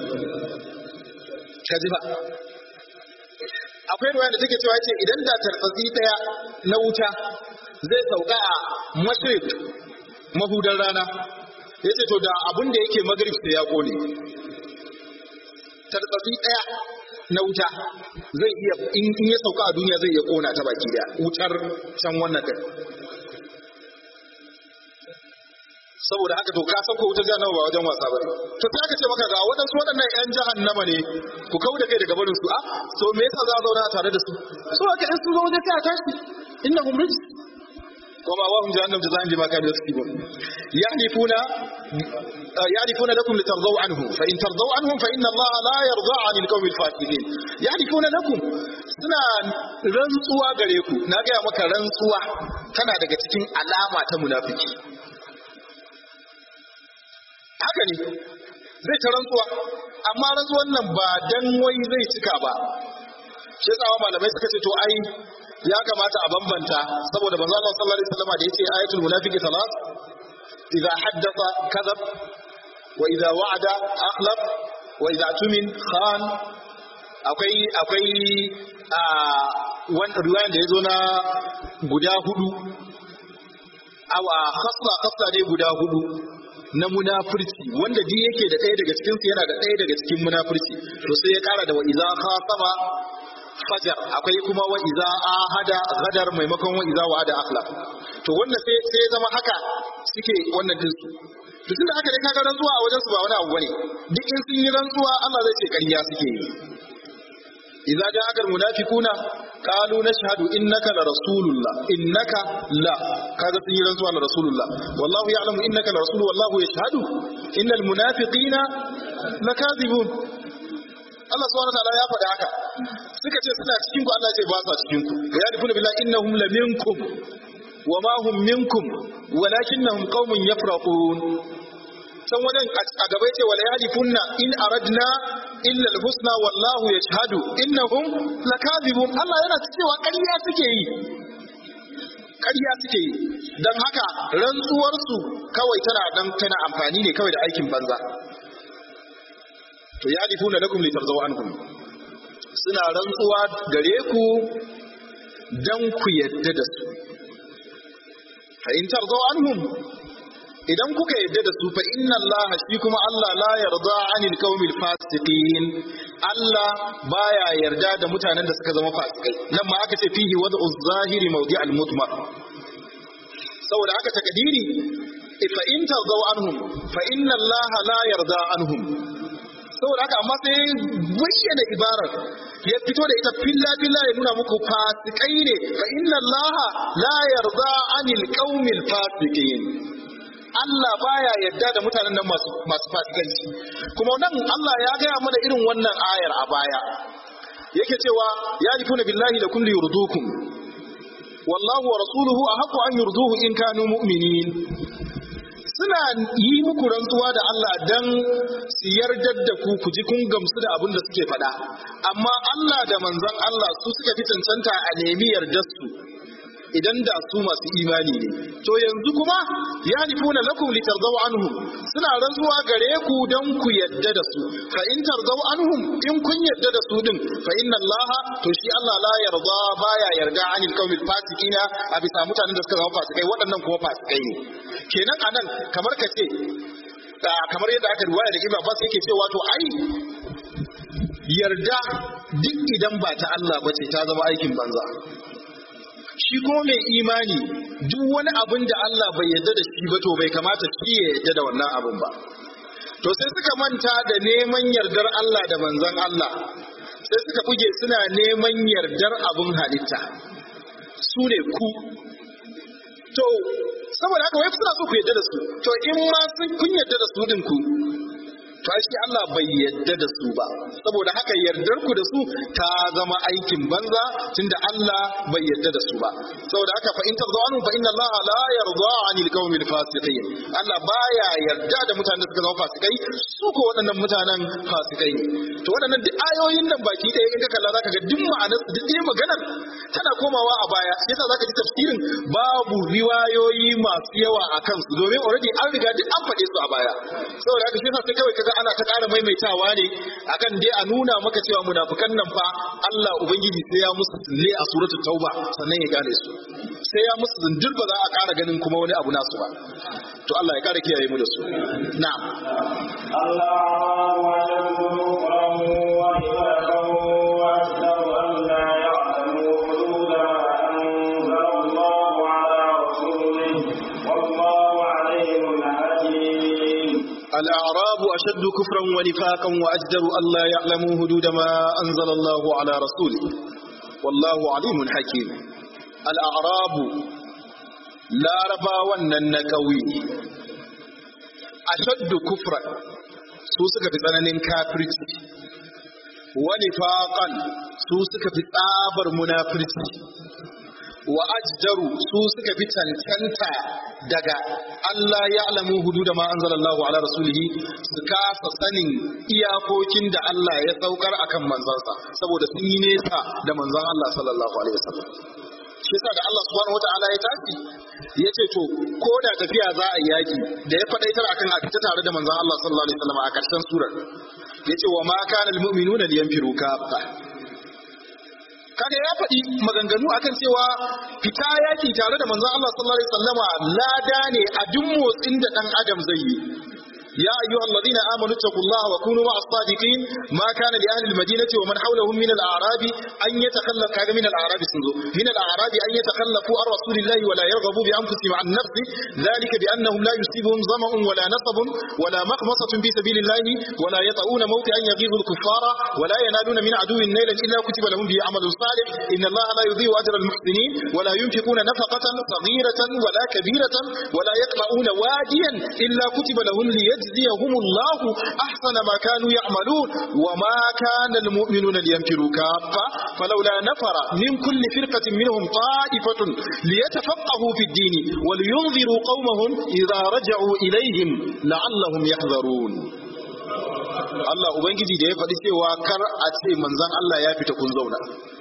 kaji ba akwai ruwaya da take cewa yace idan da tarfatsi daya na wuta zai sauka a mashrik mahudan rana yace to da abun da yake magrib sai ya kone tarfatsi daya na wuta zai iya in ya sauka a duniya zai iya kona ta baki daya wutar can wannan kai saboda haka to ka san ko wutar jahannama ba wajen wasa bane to sai aka ce maka ga waɗansu waɗannan ƴan jahannama ne ku kau da kai daga barin su a so me yasa za a zauna tare da su so aka in sun zo wajen sai a tashi innahum rijs wa ma wahum jahannam jazaan bima kanu yaksibun yahlifuna yahlifuna lakum litardaw anhum fa in tardaw anhum fa inna allaha la yarda 'anil qawmil fasiqin yahlifuna lakum suna rantsuwa gare ku na ga maka rantsuwa tana daga cikin alama ta munafiki haka ne zai ta rantsuwa amma rantsuwan nan ba dan wai zai cika ba shi yasa malamai suka ce to ai ya kamata a bambanta saboda manzo Allah sallallahu alaihi wasallam da yace ayatul munafiqi salat idza haddatha kadhab wa idza wa'ada akhlaf wa idza tumin khan akwai akwai a wani riwayan da yazo na guda hudu awa khasla khasla ne guda hudu na munafurci wanda duk yake da ɗaya daga cikin su yana da ɗaya daga cikin munafurci to sai ya ƙara da wa iza khasama fajar akwai kuma wa iza ahada gadar maimakon wa iza wa'ada akhlaq to wannan sai sai zama haka suke wannan din su to tunda haka dai kaga rantsuwa a wajen su ba wani abu bane duk in sun yi rantsuwa Allah zai ce ƙarya suke yi idza ja'aka almunafiquna qalu nashhadu innaka la rasulullah innaka la kaga sun yi rantsuwa la rasulullah wallahu ya'lamu innaka la rasul wallahu yashhadu innal munafiqina lakazibun Allah subhanahu wa ta'ala ya faɗa haka suka ce suna cikin ku Allah ya ce ba sa cikin ku ya rifuna billahi innahum la minkum wa ma hum minkum walakinnahum qaumun yafraqun san wajen a gaba yace wala yalifunna in aradna illa alhusna wallahu yashhadu innahum lakazibun Allah yana cewa ƙarya suke yi ƙarya suke yi dan haka rantsuwar su kawai tana dan tana amfani ne kawai da aikin banza to yalifuna lakum litarzaw ankum suna rantsuwa gare ku dan ku yadda da su fa in tarzaw anhum idan kuka yadda da su fa inna Allah shi kuma Allah la yarda anil qaumil fasiqin Allah baya yarda da mutanen da suka zama fasikai nan ma aka ce fihi wad'u zahiri mawdi al mutmar saboda haka takdiri fa in tarzaw anhum fa inna Allah la yarda anhum saboda haka amma sai bayyana ibarar ya fito da ita filla filla ya nuna muku fasikai ne fa inna Allah la yarda anil qaumil fasiqin Allah baya yadda da mutanen nan masu masu fasikanci kuma nan Allah ya gaya mana irin wannan ayar a baya yake cewa ya rifuna billahi da kulli yurdukum wallahu wa rasuluhu ahaqqu an yurduhu in kanu mu'minin suna yi muku rantsuwa da Allah dan su yardar da ku ku ji kun gamsu da abin da suke faɗa amma Allah da manzon Allah su suka fi cancanta a nemi yardar su idan da su masu imani ne to yanzu kuma ya nifuna lakum litarzaw anhum suna rantsuwa gare ku dan ku yadda da su fa in tarzaw anhum in kun yadda da su din fa inna Allah to shi Allah la yarda baya yarda anil qaumil fasiqina a bisa mutanen da suka zama fasikai waɗannan kuma fasikai ne kenan anan kamar ka ce kamar yadda aka riwaya da Ibn Abbas yake cewa to ai yarda duk idan ba ta Allah ba ce ta zama aikin banza shi kuma mai imani duk wani abin da Allah bai yarda da shi ba to bai kamata shi ya yarda da wannan abin ba to sai suka manta da neman yardar Allah da manzon Allah sai suka buge suna neman yardar abin halitta su ne ku to saboda haka wai suna so ku yarda da su to in ma sun kun yarda da su din ku to shi Allah bai yarda da su ba saboda haka yardar ku da su ta zama aikin banza tunda Allah bai yarda da su ba saboda haka fa in tazawanu fa inna Allah la yarda 'anil qaumil fasiqin Allah baya yarda da mutanen da suka zama fasikai su ko waɗannan mutanen fasikai ne to waɗannan duk ayoyin nan baki ɗaya in ka kalla zaka ga duk ma'anar duk ɗaya maganar tana komawa a baya yasa zaka ji tafsirin babu riwayoyi masu yawa a kansu domin already an riga duk an faɗe su a baya saboda haka shi yasa sai kawai kaga ana ta ƙara maimaitawa ne akan dai a nuna maka cewa munafukan nan fa Allah ubangiji sai ya musu tsalle a suratul tauba sannan ya gane su sai ya musu zindir ba za a ƙara ganin kuma wani abu nasu ba to Allah ya ƙara kiyaye mu da su na'am الله أشد كفرا ونفاقا وأشهد أن لا يعلموا حدود ما أنزل الله على رسوله والله عليم حكيم الأعراب أشد كفرا ونفاقا وأجدر أن لا يعلموا حدود ما أنزل الله على رسوله والله عليم حكيم الأعراب لا ربا وننكوي أشد كفرا سوسك في tsananin kafirci ونفاقا سوسك في tsabar munafirci wa ajdaru su suka fi cancanta daga Allah ya alamu hudu da ma anzalallahu ala rasulihi su kasa sanin iyakokin da Allah ya saukar akan manzansa saboda sun yi nesa da manzon Allah sallallahu alaihi wasallam shi yasa da Allah subhanahu wataala ya tafi ya ce to ko da tafiya za a yaki da ya faɗaitar akan a fita tare da manzon Allah sallallahu alaihi wasallam a ƙarshen surar ya ce wa ma kana almu'minuna liyanfiru kaffa kaga ya faɗi maganganu akan cewa fita yaki tare da manzon Allah sallallahu alaihi wasallama lada ne a duk motsin da dan adam zai yi يا أيها الذين آمنوا اتقوا الله وكونوا مع الصادقين ما كان لأهل المدينة ومن حولهم من الأعراب أن يتخلف كذا من الأعراب سنزو من الأعراب أن يتخلفوا عن رسول الله ولا يرغبوا بأنفسهم عن نفسه ذلك بأنهم لا يصيبهم ظمأ ولا نصب ولا مخمصة في سبيل الله ولا يطؤون موطئا يغيظ الكفار ولا ينالون من عدو نيلا إلا كتب لهم به عمل صالح إن الله لا يضيع أجر المحسنين ولا ينفقون نفقة صغيرة ولا كبيرة ولا يقطعون واديا إلا كتب لهم ليجزيهم الله أحسن ما كانوا يعملون وما كان المؤمنون لينفروا كافة فلولا نفر من كل فرقة منهم طائفة ليتفقهوا في الدين ولينذروا قومهم إذا رجعوا إليهم لعلهم يحذرون Allah Ubangiji da ya faɗi cewa kar a ce manzan Allah ya fita kun zauna.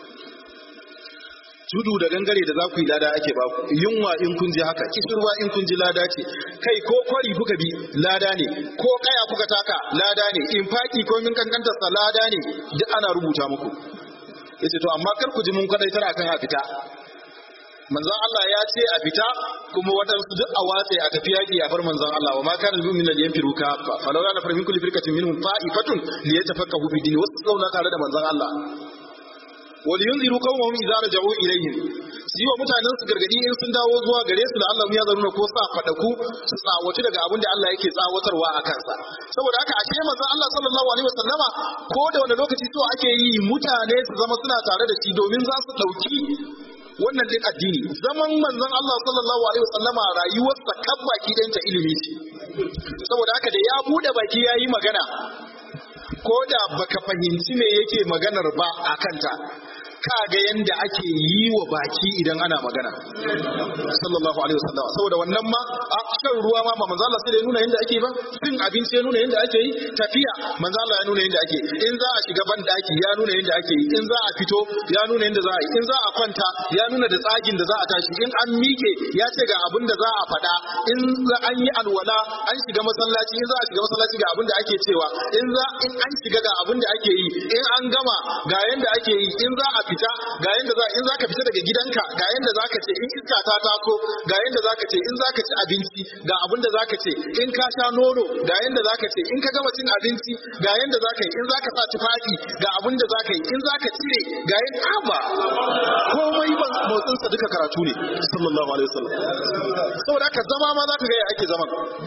tudu da gangare da za ku yi lada ake ba ku yunwa in kun ji haka kishirwa in kun ji lada ce kai ko kwari kuka bi lada ne ko kaya kuka taka lada ne in faki ko min kankanta sa lada ne duk ana rubuta muku yace to amma kar ku ji mun kwadaitar akan a fita manzon Allah ya ce a fita kuma waɗansu duk a watse a tafi yaƙi a bar manzon Allah wa ma kana al-mu'minu la yanfiru kafa falau la nafar min kulli firqatin minhum ta'ifatun liyatafaqahu fi din wasu zauna tare da manzon Allah wal yunziru qawmahum idza raja'u ilayhim su yi wa mutanen su gargadi in sun dawo zuwa gare su da Allah ya zaruna ko sa fadaku su tsawaci daga abin da Allah yake tsawatarwa a kansa saboda haka ashe manzon Allah sallallahu alaihi wasallama ko da wani lokaci so ake yi mutane su zama suna tare da shi domin za su dauki wannan din addini zaman manzon Allah sallallahu alaihi wasallama rayuwarsa kan baki ɗayanta ilimi ce saboda haka da ya bude baki yayi magana ko da baka fahimci me yake maganar ba a kanta ka ga yanda ake yi wa baki idan ana magana sallallahu alaihi wasallam saboda wannan ma a shan ruwa ma ba manzo Allah sai da ya nuna yanda ake ba cin abinci ya nuna yanda ake yi tafiya manzo Allah ya nuna yanda ake in za a shiga ban daki ya nuna yanda ake yi in za a fito ya nuna yanda za a yi in za a kwanta ya nuna da tsagin da za a tashi in an mike ya ce ga abin da za a faɗa in an yi alwala an shiga masallaci in za a shiga masallaci ga abin da ake cewa in za in an shiga ga abin da ake yi in an gama ga yanda ake yi in za a fita ga yanda za in zaka fita daga gidanka ga yanda zaka ce in iska ta taso ga yanda zaka ce in zaka ci abinci ga abin da zaka ce in ka sha nono ga yanda zaka ce in ka gama cin abinci ga yanda zaka yi in zaka sa tufafi ga abin da zaka yi in zaka cire ga yin aba komai ban motsin sa duka karatu ne sallallahu alaihi wasallam saboda haka zama ma zaka ga ya ake zaman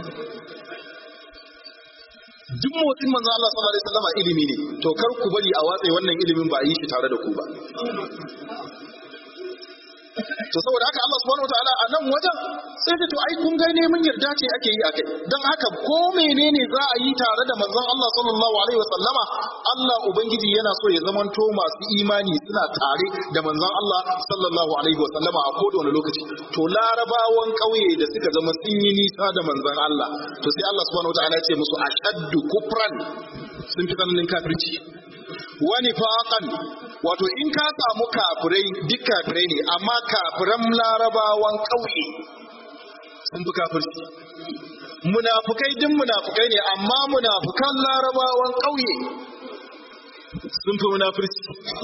duk motsin manzo Allah sallallahu alaihi wasallam ilimi ne to kar ku bari a watsa wannan ilimin ba a yi shi tare da ku ba to saboda haka Allah subhanahu wataala a nan wajen sai ta to ai kun ga neman yarda ce ake yi akai dan haka ko menene za a yi tare da manzon Allah sallallahu alaihi wasallama Allah ubangiji yana so ya zamanto masu imani suna tare da manzon Allah sallallahu alaihi wasallama a koda wani lokaci to larabawan kauye da suka zama sun yi nisa da manzon Allah to sai Allah subhanahu wataala ya ce musu ashaddu kufran sun fi tsananin kafirci wani faƙan wato in ka samu kafirai duk kafirai ne amma kafiran larabawan ƙauye sun fi kafirci munafukai duk munafukai ne amma munafukan larabawan ƙauye sun fi munafurci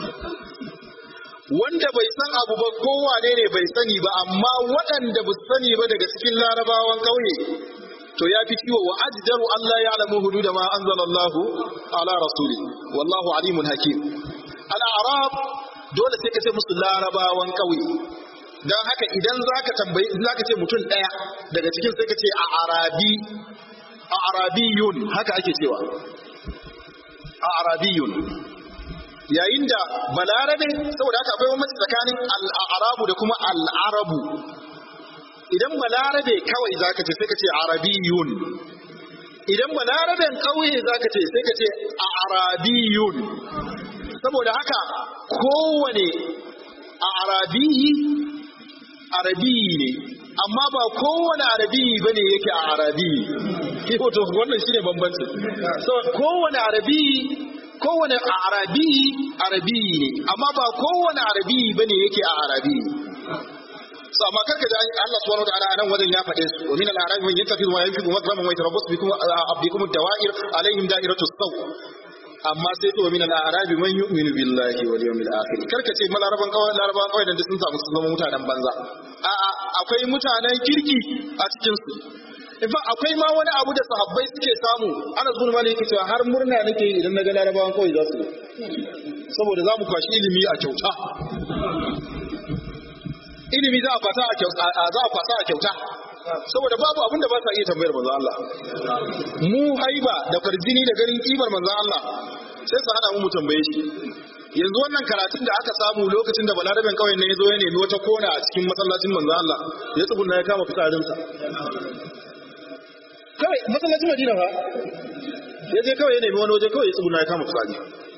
wanda bai san abu ba kowane ne bai sani ba amma waɗanda ba sani ba daga cikin larabawan ƙauye to ya fi ciwo wa ajdaru Allah ya alamu hudu da ma anzalallahu ala rasuli wallahu alimun hakim al-a'rab dole sai ka ce musu larabawan kauye dan haka idan zaka tambayi zaka ce mutum daya daga cikin sai ka ce a arabi a arabiyun haka ake cewa a arabiyun yayin da balarabe saboda haka akwai wani tsakanin al-arabu da kuma al-arabu idan balarabe kawai zaka ce sai ka ce arabiyun idan balaraben kauye zaka ce sai ka ce arabiyun saboda haka kowane a arabiyi arabiyi ne amma ba kowane arabiyi bane yake a arabiyi ke wato wannan shine bambanci so kowane arabiyi kowane a arabiyi arabiyi ne amma ba kowane arabiyi bane yake a arabiyi so amma karka da Allah subhanahu wataala anan wajen ya faɗe su wa min al-a'rab man yattakhidhu wa yanfiqu makraman wa yatarabbasu bikum abdikum ad-dawa'ir alaihim da'iratu as-saw amma sai to min al-a'rab man yu'minu billahi wal yawmil akhir karka ce malaraban kawai laraban kawai da sun samu sun zama mutanen banza a'a akwai mutanen kirki a cikin su in akwai ma wani abu da sahabbai suke samu ana zuwa mali yake cewa har murna nake yi idan naga larabawan kawai za su saboda za mu kwashi ilimi a kyauta ilimi za a kwasa a kyauta za a kwasa a kyauta saboda babu abin da ba sa iya tambayar manzon Allah mu haiba da farjini da ganin kimar manzon Allah sai su hada mu mu tambaye shi yanzu wannan karatun da aka samu lokacin da balaraben kawai ne ya zo ya nemi wata kona a cikin masallacin manzon Allah ya tsuguna ya kama fitsarinsa kawai masallacin Madina fa ya je kawai ya nemi wani waje kawai ya tsuguna ya kama fitsari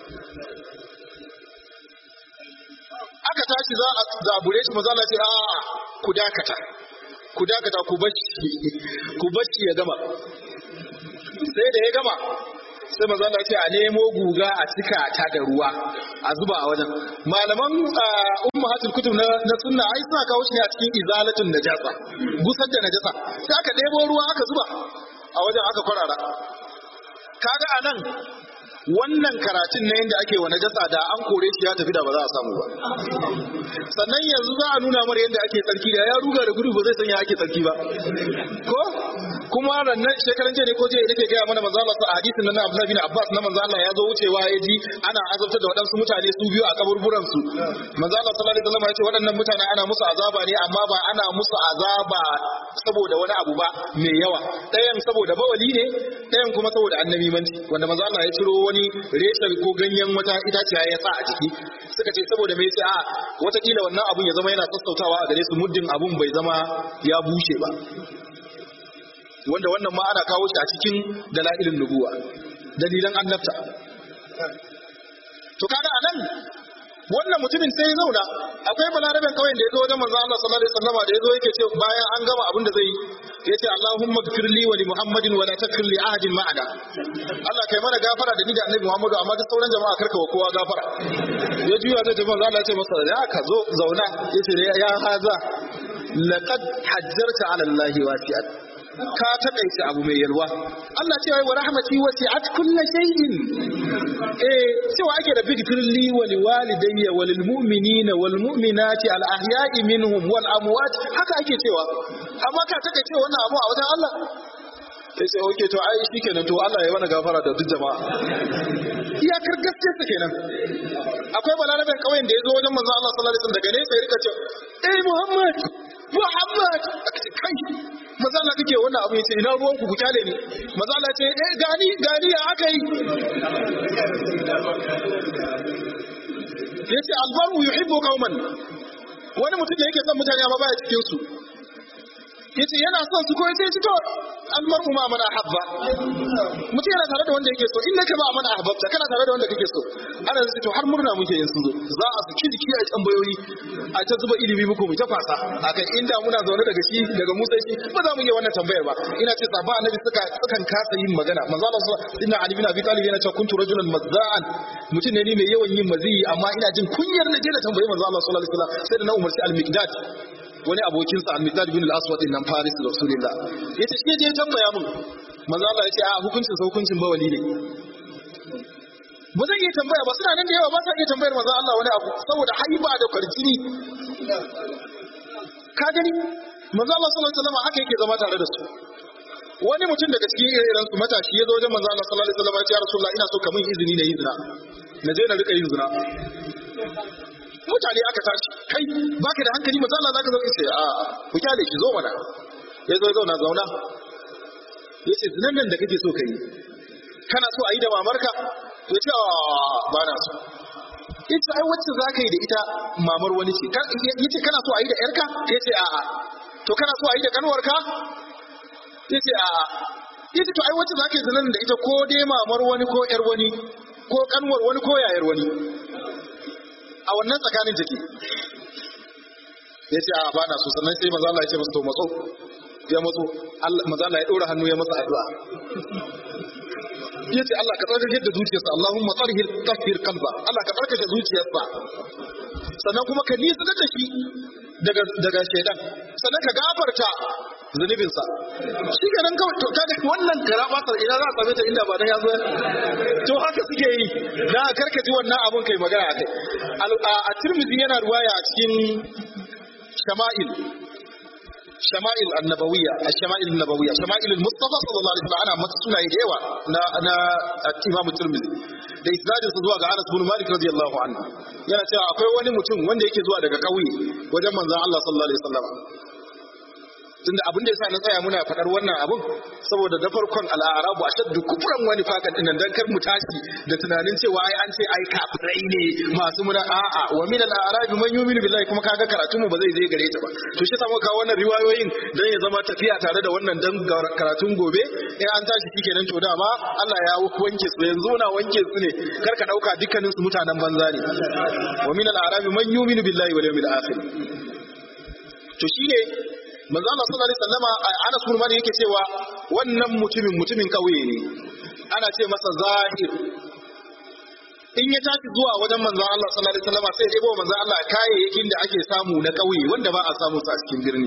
aka tashi za a zabure shi maza Allah ce a ku dakata ku dakata ku bacci ku bacci ya gama sai da ya gama sai maza Allah ce a nemo guga a cika ta da ruwa a zuba a wajen malaman ummahatul kutub na na sunna ai suna kawo shi ne a cikin izalatun najasa gusar da najasa sai aka ɗebo ruwa aka zuba a wajen aka kwarara kaga anan wannan karatun na yadda ake wa najasa da an kore shi ya tafi da ba za a samu ba sannan yanzu za a nuna mara yadda ake tsarki da ya ruga da gudu ba zai sanya ake tsarki ba ko kuma rannan shekaran jiya ne ko jiya nake gaya mana manzo Allah a hadisin nan na Abdullah bin Abbas na manzo Allah ya zo wucewa ya ji ana azabtar da waɗansu mutane su biyu a kaburburan su manzo Allah sallallahu alaihi wasallam ya ce waɗannan mutane ana musu azaba ne amma ba ana musu azaba saboda wani abu ba mai yawa ɗayan saboda bawali ne ɗayan kuma saboda annabimanci wanda manzo Allah ya ciro wani reshen ko ganyen wata itaciya ya sa a ciki suka ce saboda mai sai a watakila wannan abun ya zama yana sassautawa a gare su muddin abun bai zama ya bushe ba wanda wannan ma ana kawo shi a cikin dalilin nubuwa dalilan annabta to kaga anan wannan mutumin sai ya zauna akwai balaraben kauyen da ya zo wajen manzo Allah sallallahu alaihi wasallam da ya zo yake ce bayan an gama abin da zai yi ya ce Allahumma gfir li wa li Muhammadin wa la takfir li ahadin ma'ana Allah kai mana gafara da ni da Annabi Muhammadu amma duk sauran jama'a karka wa kowa gafara ya juya zai tafi manzo Allah ya ce masa ya ka zo zauna ya ce ya haza laqad hajjarta ala Allah wasi'at ka takaice abu mai yalwa Allah cewa wa rahmati wasi'at kulli shay'in eh cewa ake da bigfir li wa liwalidayya wa lil mu'minina wal mu'minati al ahya'i minhum wal amwat haka ake cewa amma ka takaice wannan abu a wajen Allah sai sai oke to ai shikenan to Allah ya wani gafara da duk jama'a iyakar gaske su kenan akwai balarabin kauyen da ya zo wajen manzo Allah sallallahu alaihi wasallam daga nesa ya rika ce eh Muhammad Muhammad kai manzo Allah kake wannan abu yace ina ruwan ku ku kyale ni manzo Allah ce eh gani gani ya aka yi yace albaru yuhibbu qauman wani mutum da yake son mutane amma baya cikin su yace yana son su ko yace shi to almar'u ma man ahabba mutum yana tare da wanda yake so in naka ba man ahabbta kana tare da wanda kake so ana zai to har murna muke yin su zo za a su jiki a tambayoyi a ta zuba ilimi muku mu ta fasa akan inda muna zaune daga shi daga Musa shi ba za mu iya wannan tambayar ba ina ce sahaba annabi suka sukan kasa yin magana manzo Allah inna ali bin abi talib yana cewa kuntu rajulan mazza'an mutum ne ni mai yawan yin maziyi amma ina jin kunyar na je na tambayi manzo Allah sallallahu alaihi wasallam sai da na umarci al-miqdad wani abokinsa al-miqdad bin al-aswad din nan faris rasulullah yace shi je tambaya mun manzo Allah yace a hukuncin sa hukuncin bawali ne ba zan iya tambaya ba suna nan da yawa ba sa iya tambayar manzo Allah wani abu saboda haiba da kwarjini ka gani manzo Allah sallallahu alaihi wasallam haka yake zama tare da su wani mutum daga cikin irin su matashi ya zo wajen manzo Allah sallallahu alaihi wasallam ya ce ya rasulullah ina so ka min izini na yi zina na je na rika yin zina mutane aka tashi kai baka da hankali manzo Allah zaka zo in sai a ku kyale shi zo mana ya zo ya zauna zauna yace zinan nan da kake so kai kana so a yi da mamarka ya ce ba na so ita ai wacce za ka yi da ita mamar wani ce ya ce kana so a yi da yarka ya ce a'a to kana so a yi da kanwarka ya ce a'a ya ce to ai wacce za ka yi zinan da ita ko dai mamar wani ko yar wani ko kanwar wani ko yayar wani a wannan tsakanin take ya ce a ba na so sannan sai maza Allah ya ce masa to matso ya matso maza Allah ya ɗora hannu ya masa addu'a ya ce Allah ka tsarkake da zuciyarsa Allahumma tsarhir tahhir qalba Allah ka tsarkake zuciyarsa sannan kuma ka nisa da shi daga daga shaidan sannan ka gafarta zunubinsa shi ke nan kawai to kaga wannan karabatar ina za a same ta inda ba dan ya zo to haka suke yi da karkaji wannan abun kai magana akai a Tirmidhi yana ruwaya a cikin shama'il shama'il annabawiyya ash-shama'il annabawiyya shama'il al-mustafa sallallahu alaihi wasallam ana masa sunaye da yawa na na Imam Tirmidhi da isnadin sa zuwa ga Anas bin Malik radiyallahu anhu yana cewa akwai wani mutum wanda yake zuwa daga kauye wajen manzon Allah sallallahu alaihi wasallam tunda abin da yasa na tsaya muna faɗar wannan abun saboda da farkon al'arabu ashaddu kufran wani fakan dinnan dan kar mu tashi da tunanin cewa ai an ce ai kafirai ne masu muna a'a wa min al'arabi man yu'minu billahi kuma kaga karatu mu ba zai je gare ta ba to shi samu kawo wannan riwayoyin dan ya zama tafiya tare da wannan dan karatun gobe in an tashi shikenan to dama Allah ya wanke su yanzu na wanke su ne kar ka dauka dukkanin su mutanen banza ne wa min al'arabi man yu'minu billahi wal yawmil akhir to shine manzo Allah sallallahu alaihi wasallama Anas bin Malik yake cewa wannan mutumin mutumin kauye ne ana ce masa zahir in ya tashi zuwa wajen manzo Allah sallallahu alaihi wasallama sai ya debo manzo Allah kayayyakin da ake samu na kauye wanda ba a samu su a cikin birni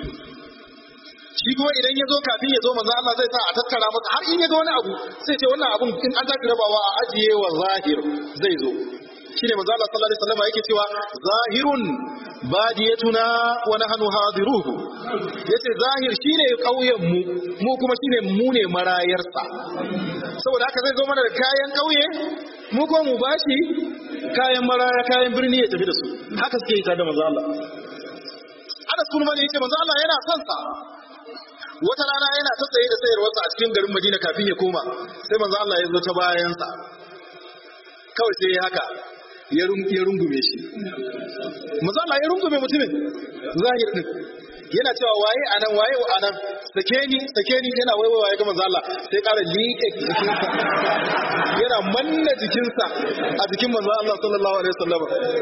shi kuma idan ya zo kafin ya zo manzo Allah zai sa a tattara masa har in ya ga wani abu sai ce wannan abun in an tafi rabawa a ajiye wa zahir zai zo shine manzo Allah sallallahu alaihi wasallam yake cewa zahirun badiyatuna wa nahnu hadiruhu yace zahir shine kauyen mu mu kuma shine mu ne marayarsa saboda haka zai zo mana da kayan kauye mu ko mu bashi kayan maraya kayan birni ya tafi da su haka suke yi tare da manzo Allah Anas kuma ne yace manzo Allah yana son sa wata rana yana ta tsaye da sayarwarsa a cikin garin Madina kafin ya koma sai manzo Allah ya zo ta bayansa kawai sai ya haka ya rungume shi mazala ya rungume mutumin zahir din yana cewa waye anan waye anan sake ni sake ni yana waiwaiwa ya ga manzo Allah sai ƙara liƙe jikinsa yana manna jikinsa a jikin manzo Allah sallallahu alaihi wasallam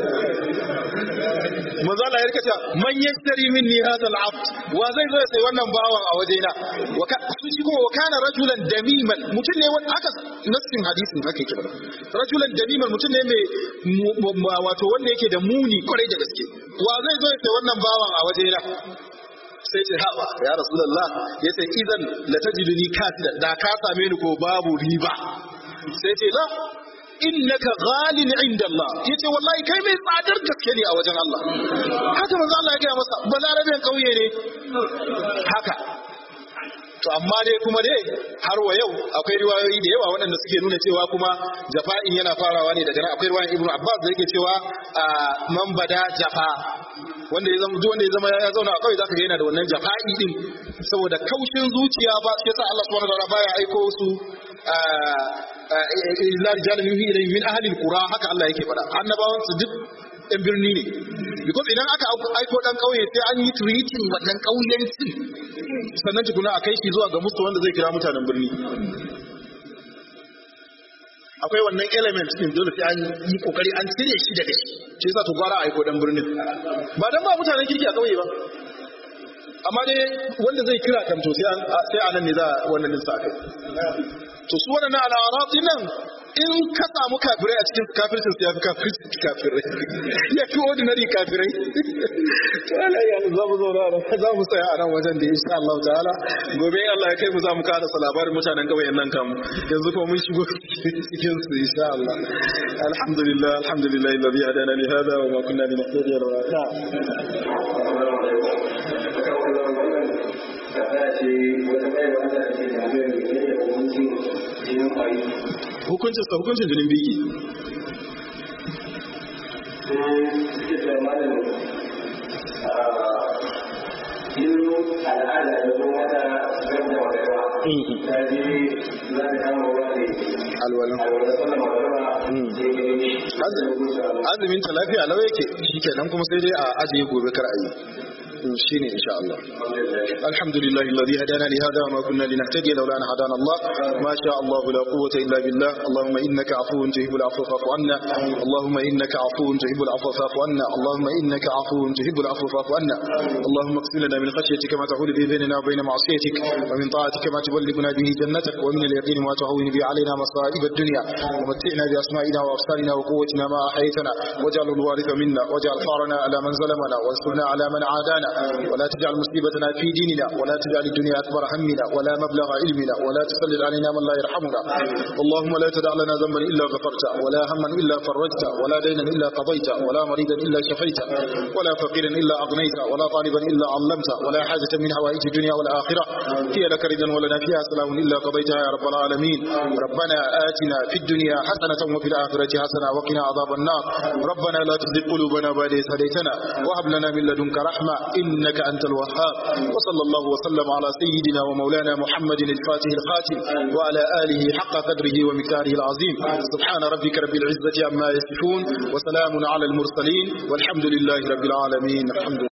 manzo Allah ya rika cewa man yashtari minni hadha al-abd wa zai zo ya sai wannan bawan a wajena wa ka su shi kuma wa kana rajulan damiman mutum ne wanda aka nassin hadisin haka yake bada rajulan damiman mutum ne mai wato wanda yake da muni kwarai da gaske wa zai zo ya sai wannan bawan a wajena sai ce haɓa ya rasulullah ya ce idan la tajiduni kasida da ka same ni ko babu riba sai ce la innaka ghalin inda Allah yace wallahi kai mai tsadar gaske ne a wajen Allah haka manzo Allah ya gaya masa balarabin kauye ne haka to amma dai kuma dai har wa yau akwai riwayoyi da yawa waɗanda suke nuna cewa kuma jafa'in yana farawa ne daga nan akwai riwayan Ibn Abbas da yake cewa man bada jafa wanda ya zama wanda ya zama ya zauna a kawai zaka ga yana da wannan jafa'i din saboda kaushin zuciya ba sai sa Allah subhanahu wa ta'ala baya aiko su illa rijalun yuhi ilayhim min ahli alqura haka Allah yake faɗa annabawan su duk ɗan birni ne because idan aka aiko ɗan ƙauye sai an yi treating wannan ƙauyencin sannan tukuna a kai shi zuwa ga musu wanda zai kira mutanen birni akwai wannan element din dole sai an yi kokari an cire shi daga shi shi yasa to gwara aiko ɗan birnin ba dan ba mutanen kirki a ƙauye ba amma dai wanda zai kira kam to sai a nan ne za wannan din sa kai to su waɗannan al'arab nan in ka samu kafirai a cikin kafircin su ya fi kafircin kafirai ya fi ordinary kafirai to Allah ya za mu zauna da za mu tsaya a nan wajen da insha Allah ta'ala gobe in Allah ya kai mu za mu kada sa labarin mutanen kauyen nan kam yanzu kuma mun shigo cikin su insha Allah alhamdulillah alhamdulillah alladhi hadana li hada wa ma kunna linahtadiya lawla hukuncin sa hukuncin jinin biki azumin ta lafiya lau yake shi kenan kuma sai dai a ajiye gobe kar a yi shine insha Allah alhamdulillah alladhi hadana li hada ma kunna linahtadiya lawla an hadana Allah ma sha Allah la quwwata illa billah allahumma innaka afuwun tuhibbul afwa fa'fu anna allahumma innaka afuwun tuhibbul afwa fa'fu anna allahumma innaka afuwun tuhibbul afwa fa'fu anna allahumma اغفر لنا من خشيتك ما تحول به بيننا وبين معصيتك ومن طاعتك ما تبلغنا به جنتك ومن اليقين ما تهون به علينا مصائب الدنيا ومتعنا باسمائنا وابصارنا وقوتنا ما احييتنا واجعل الوارث منا واجعل ثارنا على من ظلمنا وانصرنا على من عادانا ولا تجعل مصيبتنا في ديننا ولا تجعل الدنيا أكبر همنا ولا مبلغ علمنا ولا تسلل علينا من لا يرحمنا اللهم لا تدع لنا ذنبا إلا غفرته ولا هما إلا فرجته ولا دينا إلا قضيته ولا مريضا إلا شفيته ولا فقيرا إلا أغنيته ولا طالبا إلا علمته ولا حاجة من حوائج الدنيا والآخرة هي لك رضا ولنا فيها سلام إلا قضيتها يا رب العالمين ربنا آتنا في الدنيا حسنة وفي الآخرة حسنة وقنا عذاب النار ربنا لا تزغ قلوبنا بعد إذ هديتنا وهب لنا من لدنك رحمة إنك أنت الوهاب وصلى الله وسلم على سيدنا ومولانا محمد الفاتح الخاتم وعلى آله حق قدره ومكاره العظيم سبحان ربك رب العزة عما يصفون وسلام على المرسلين والحمد لله رب العالمين الحمد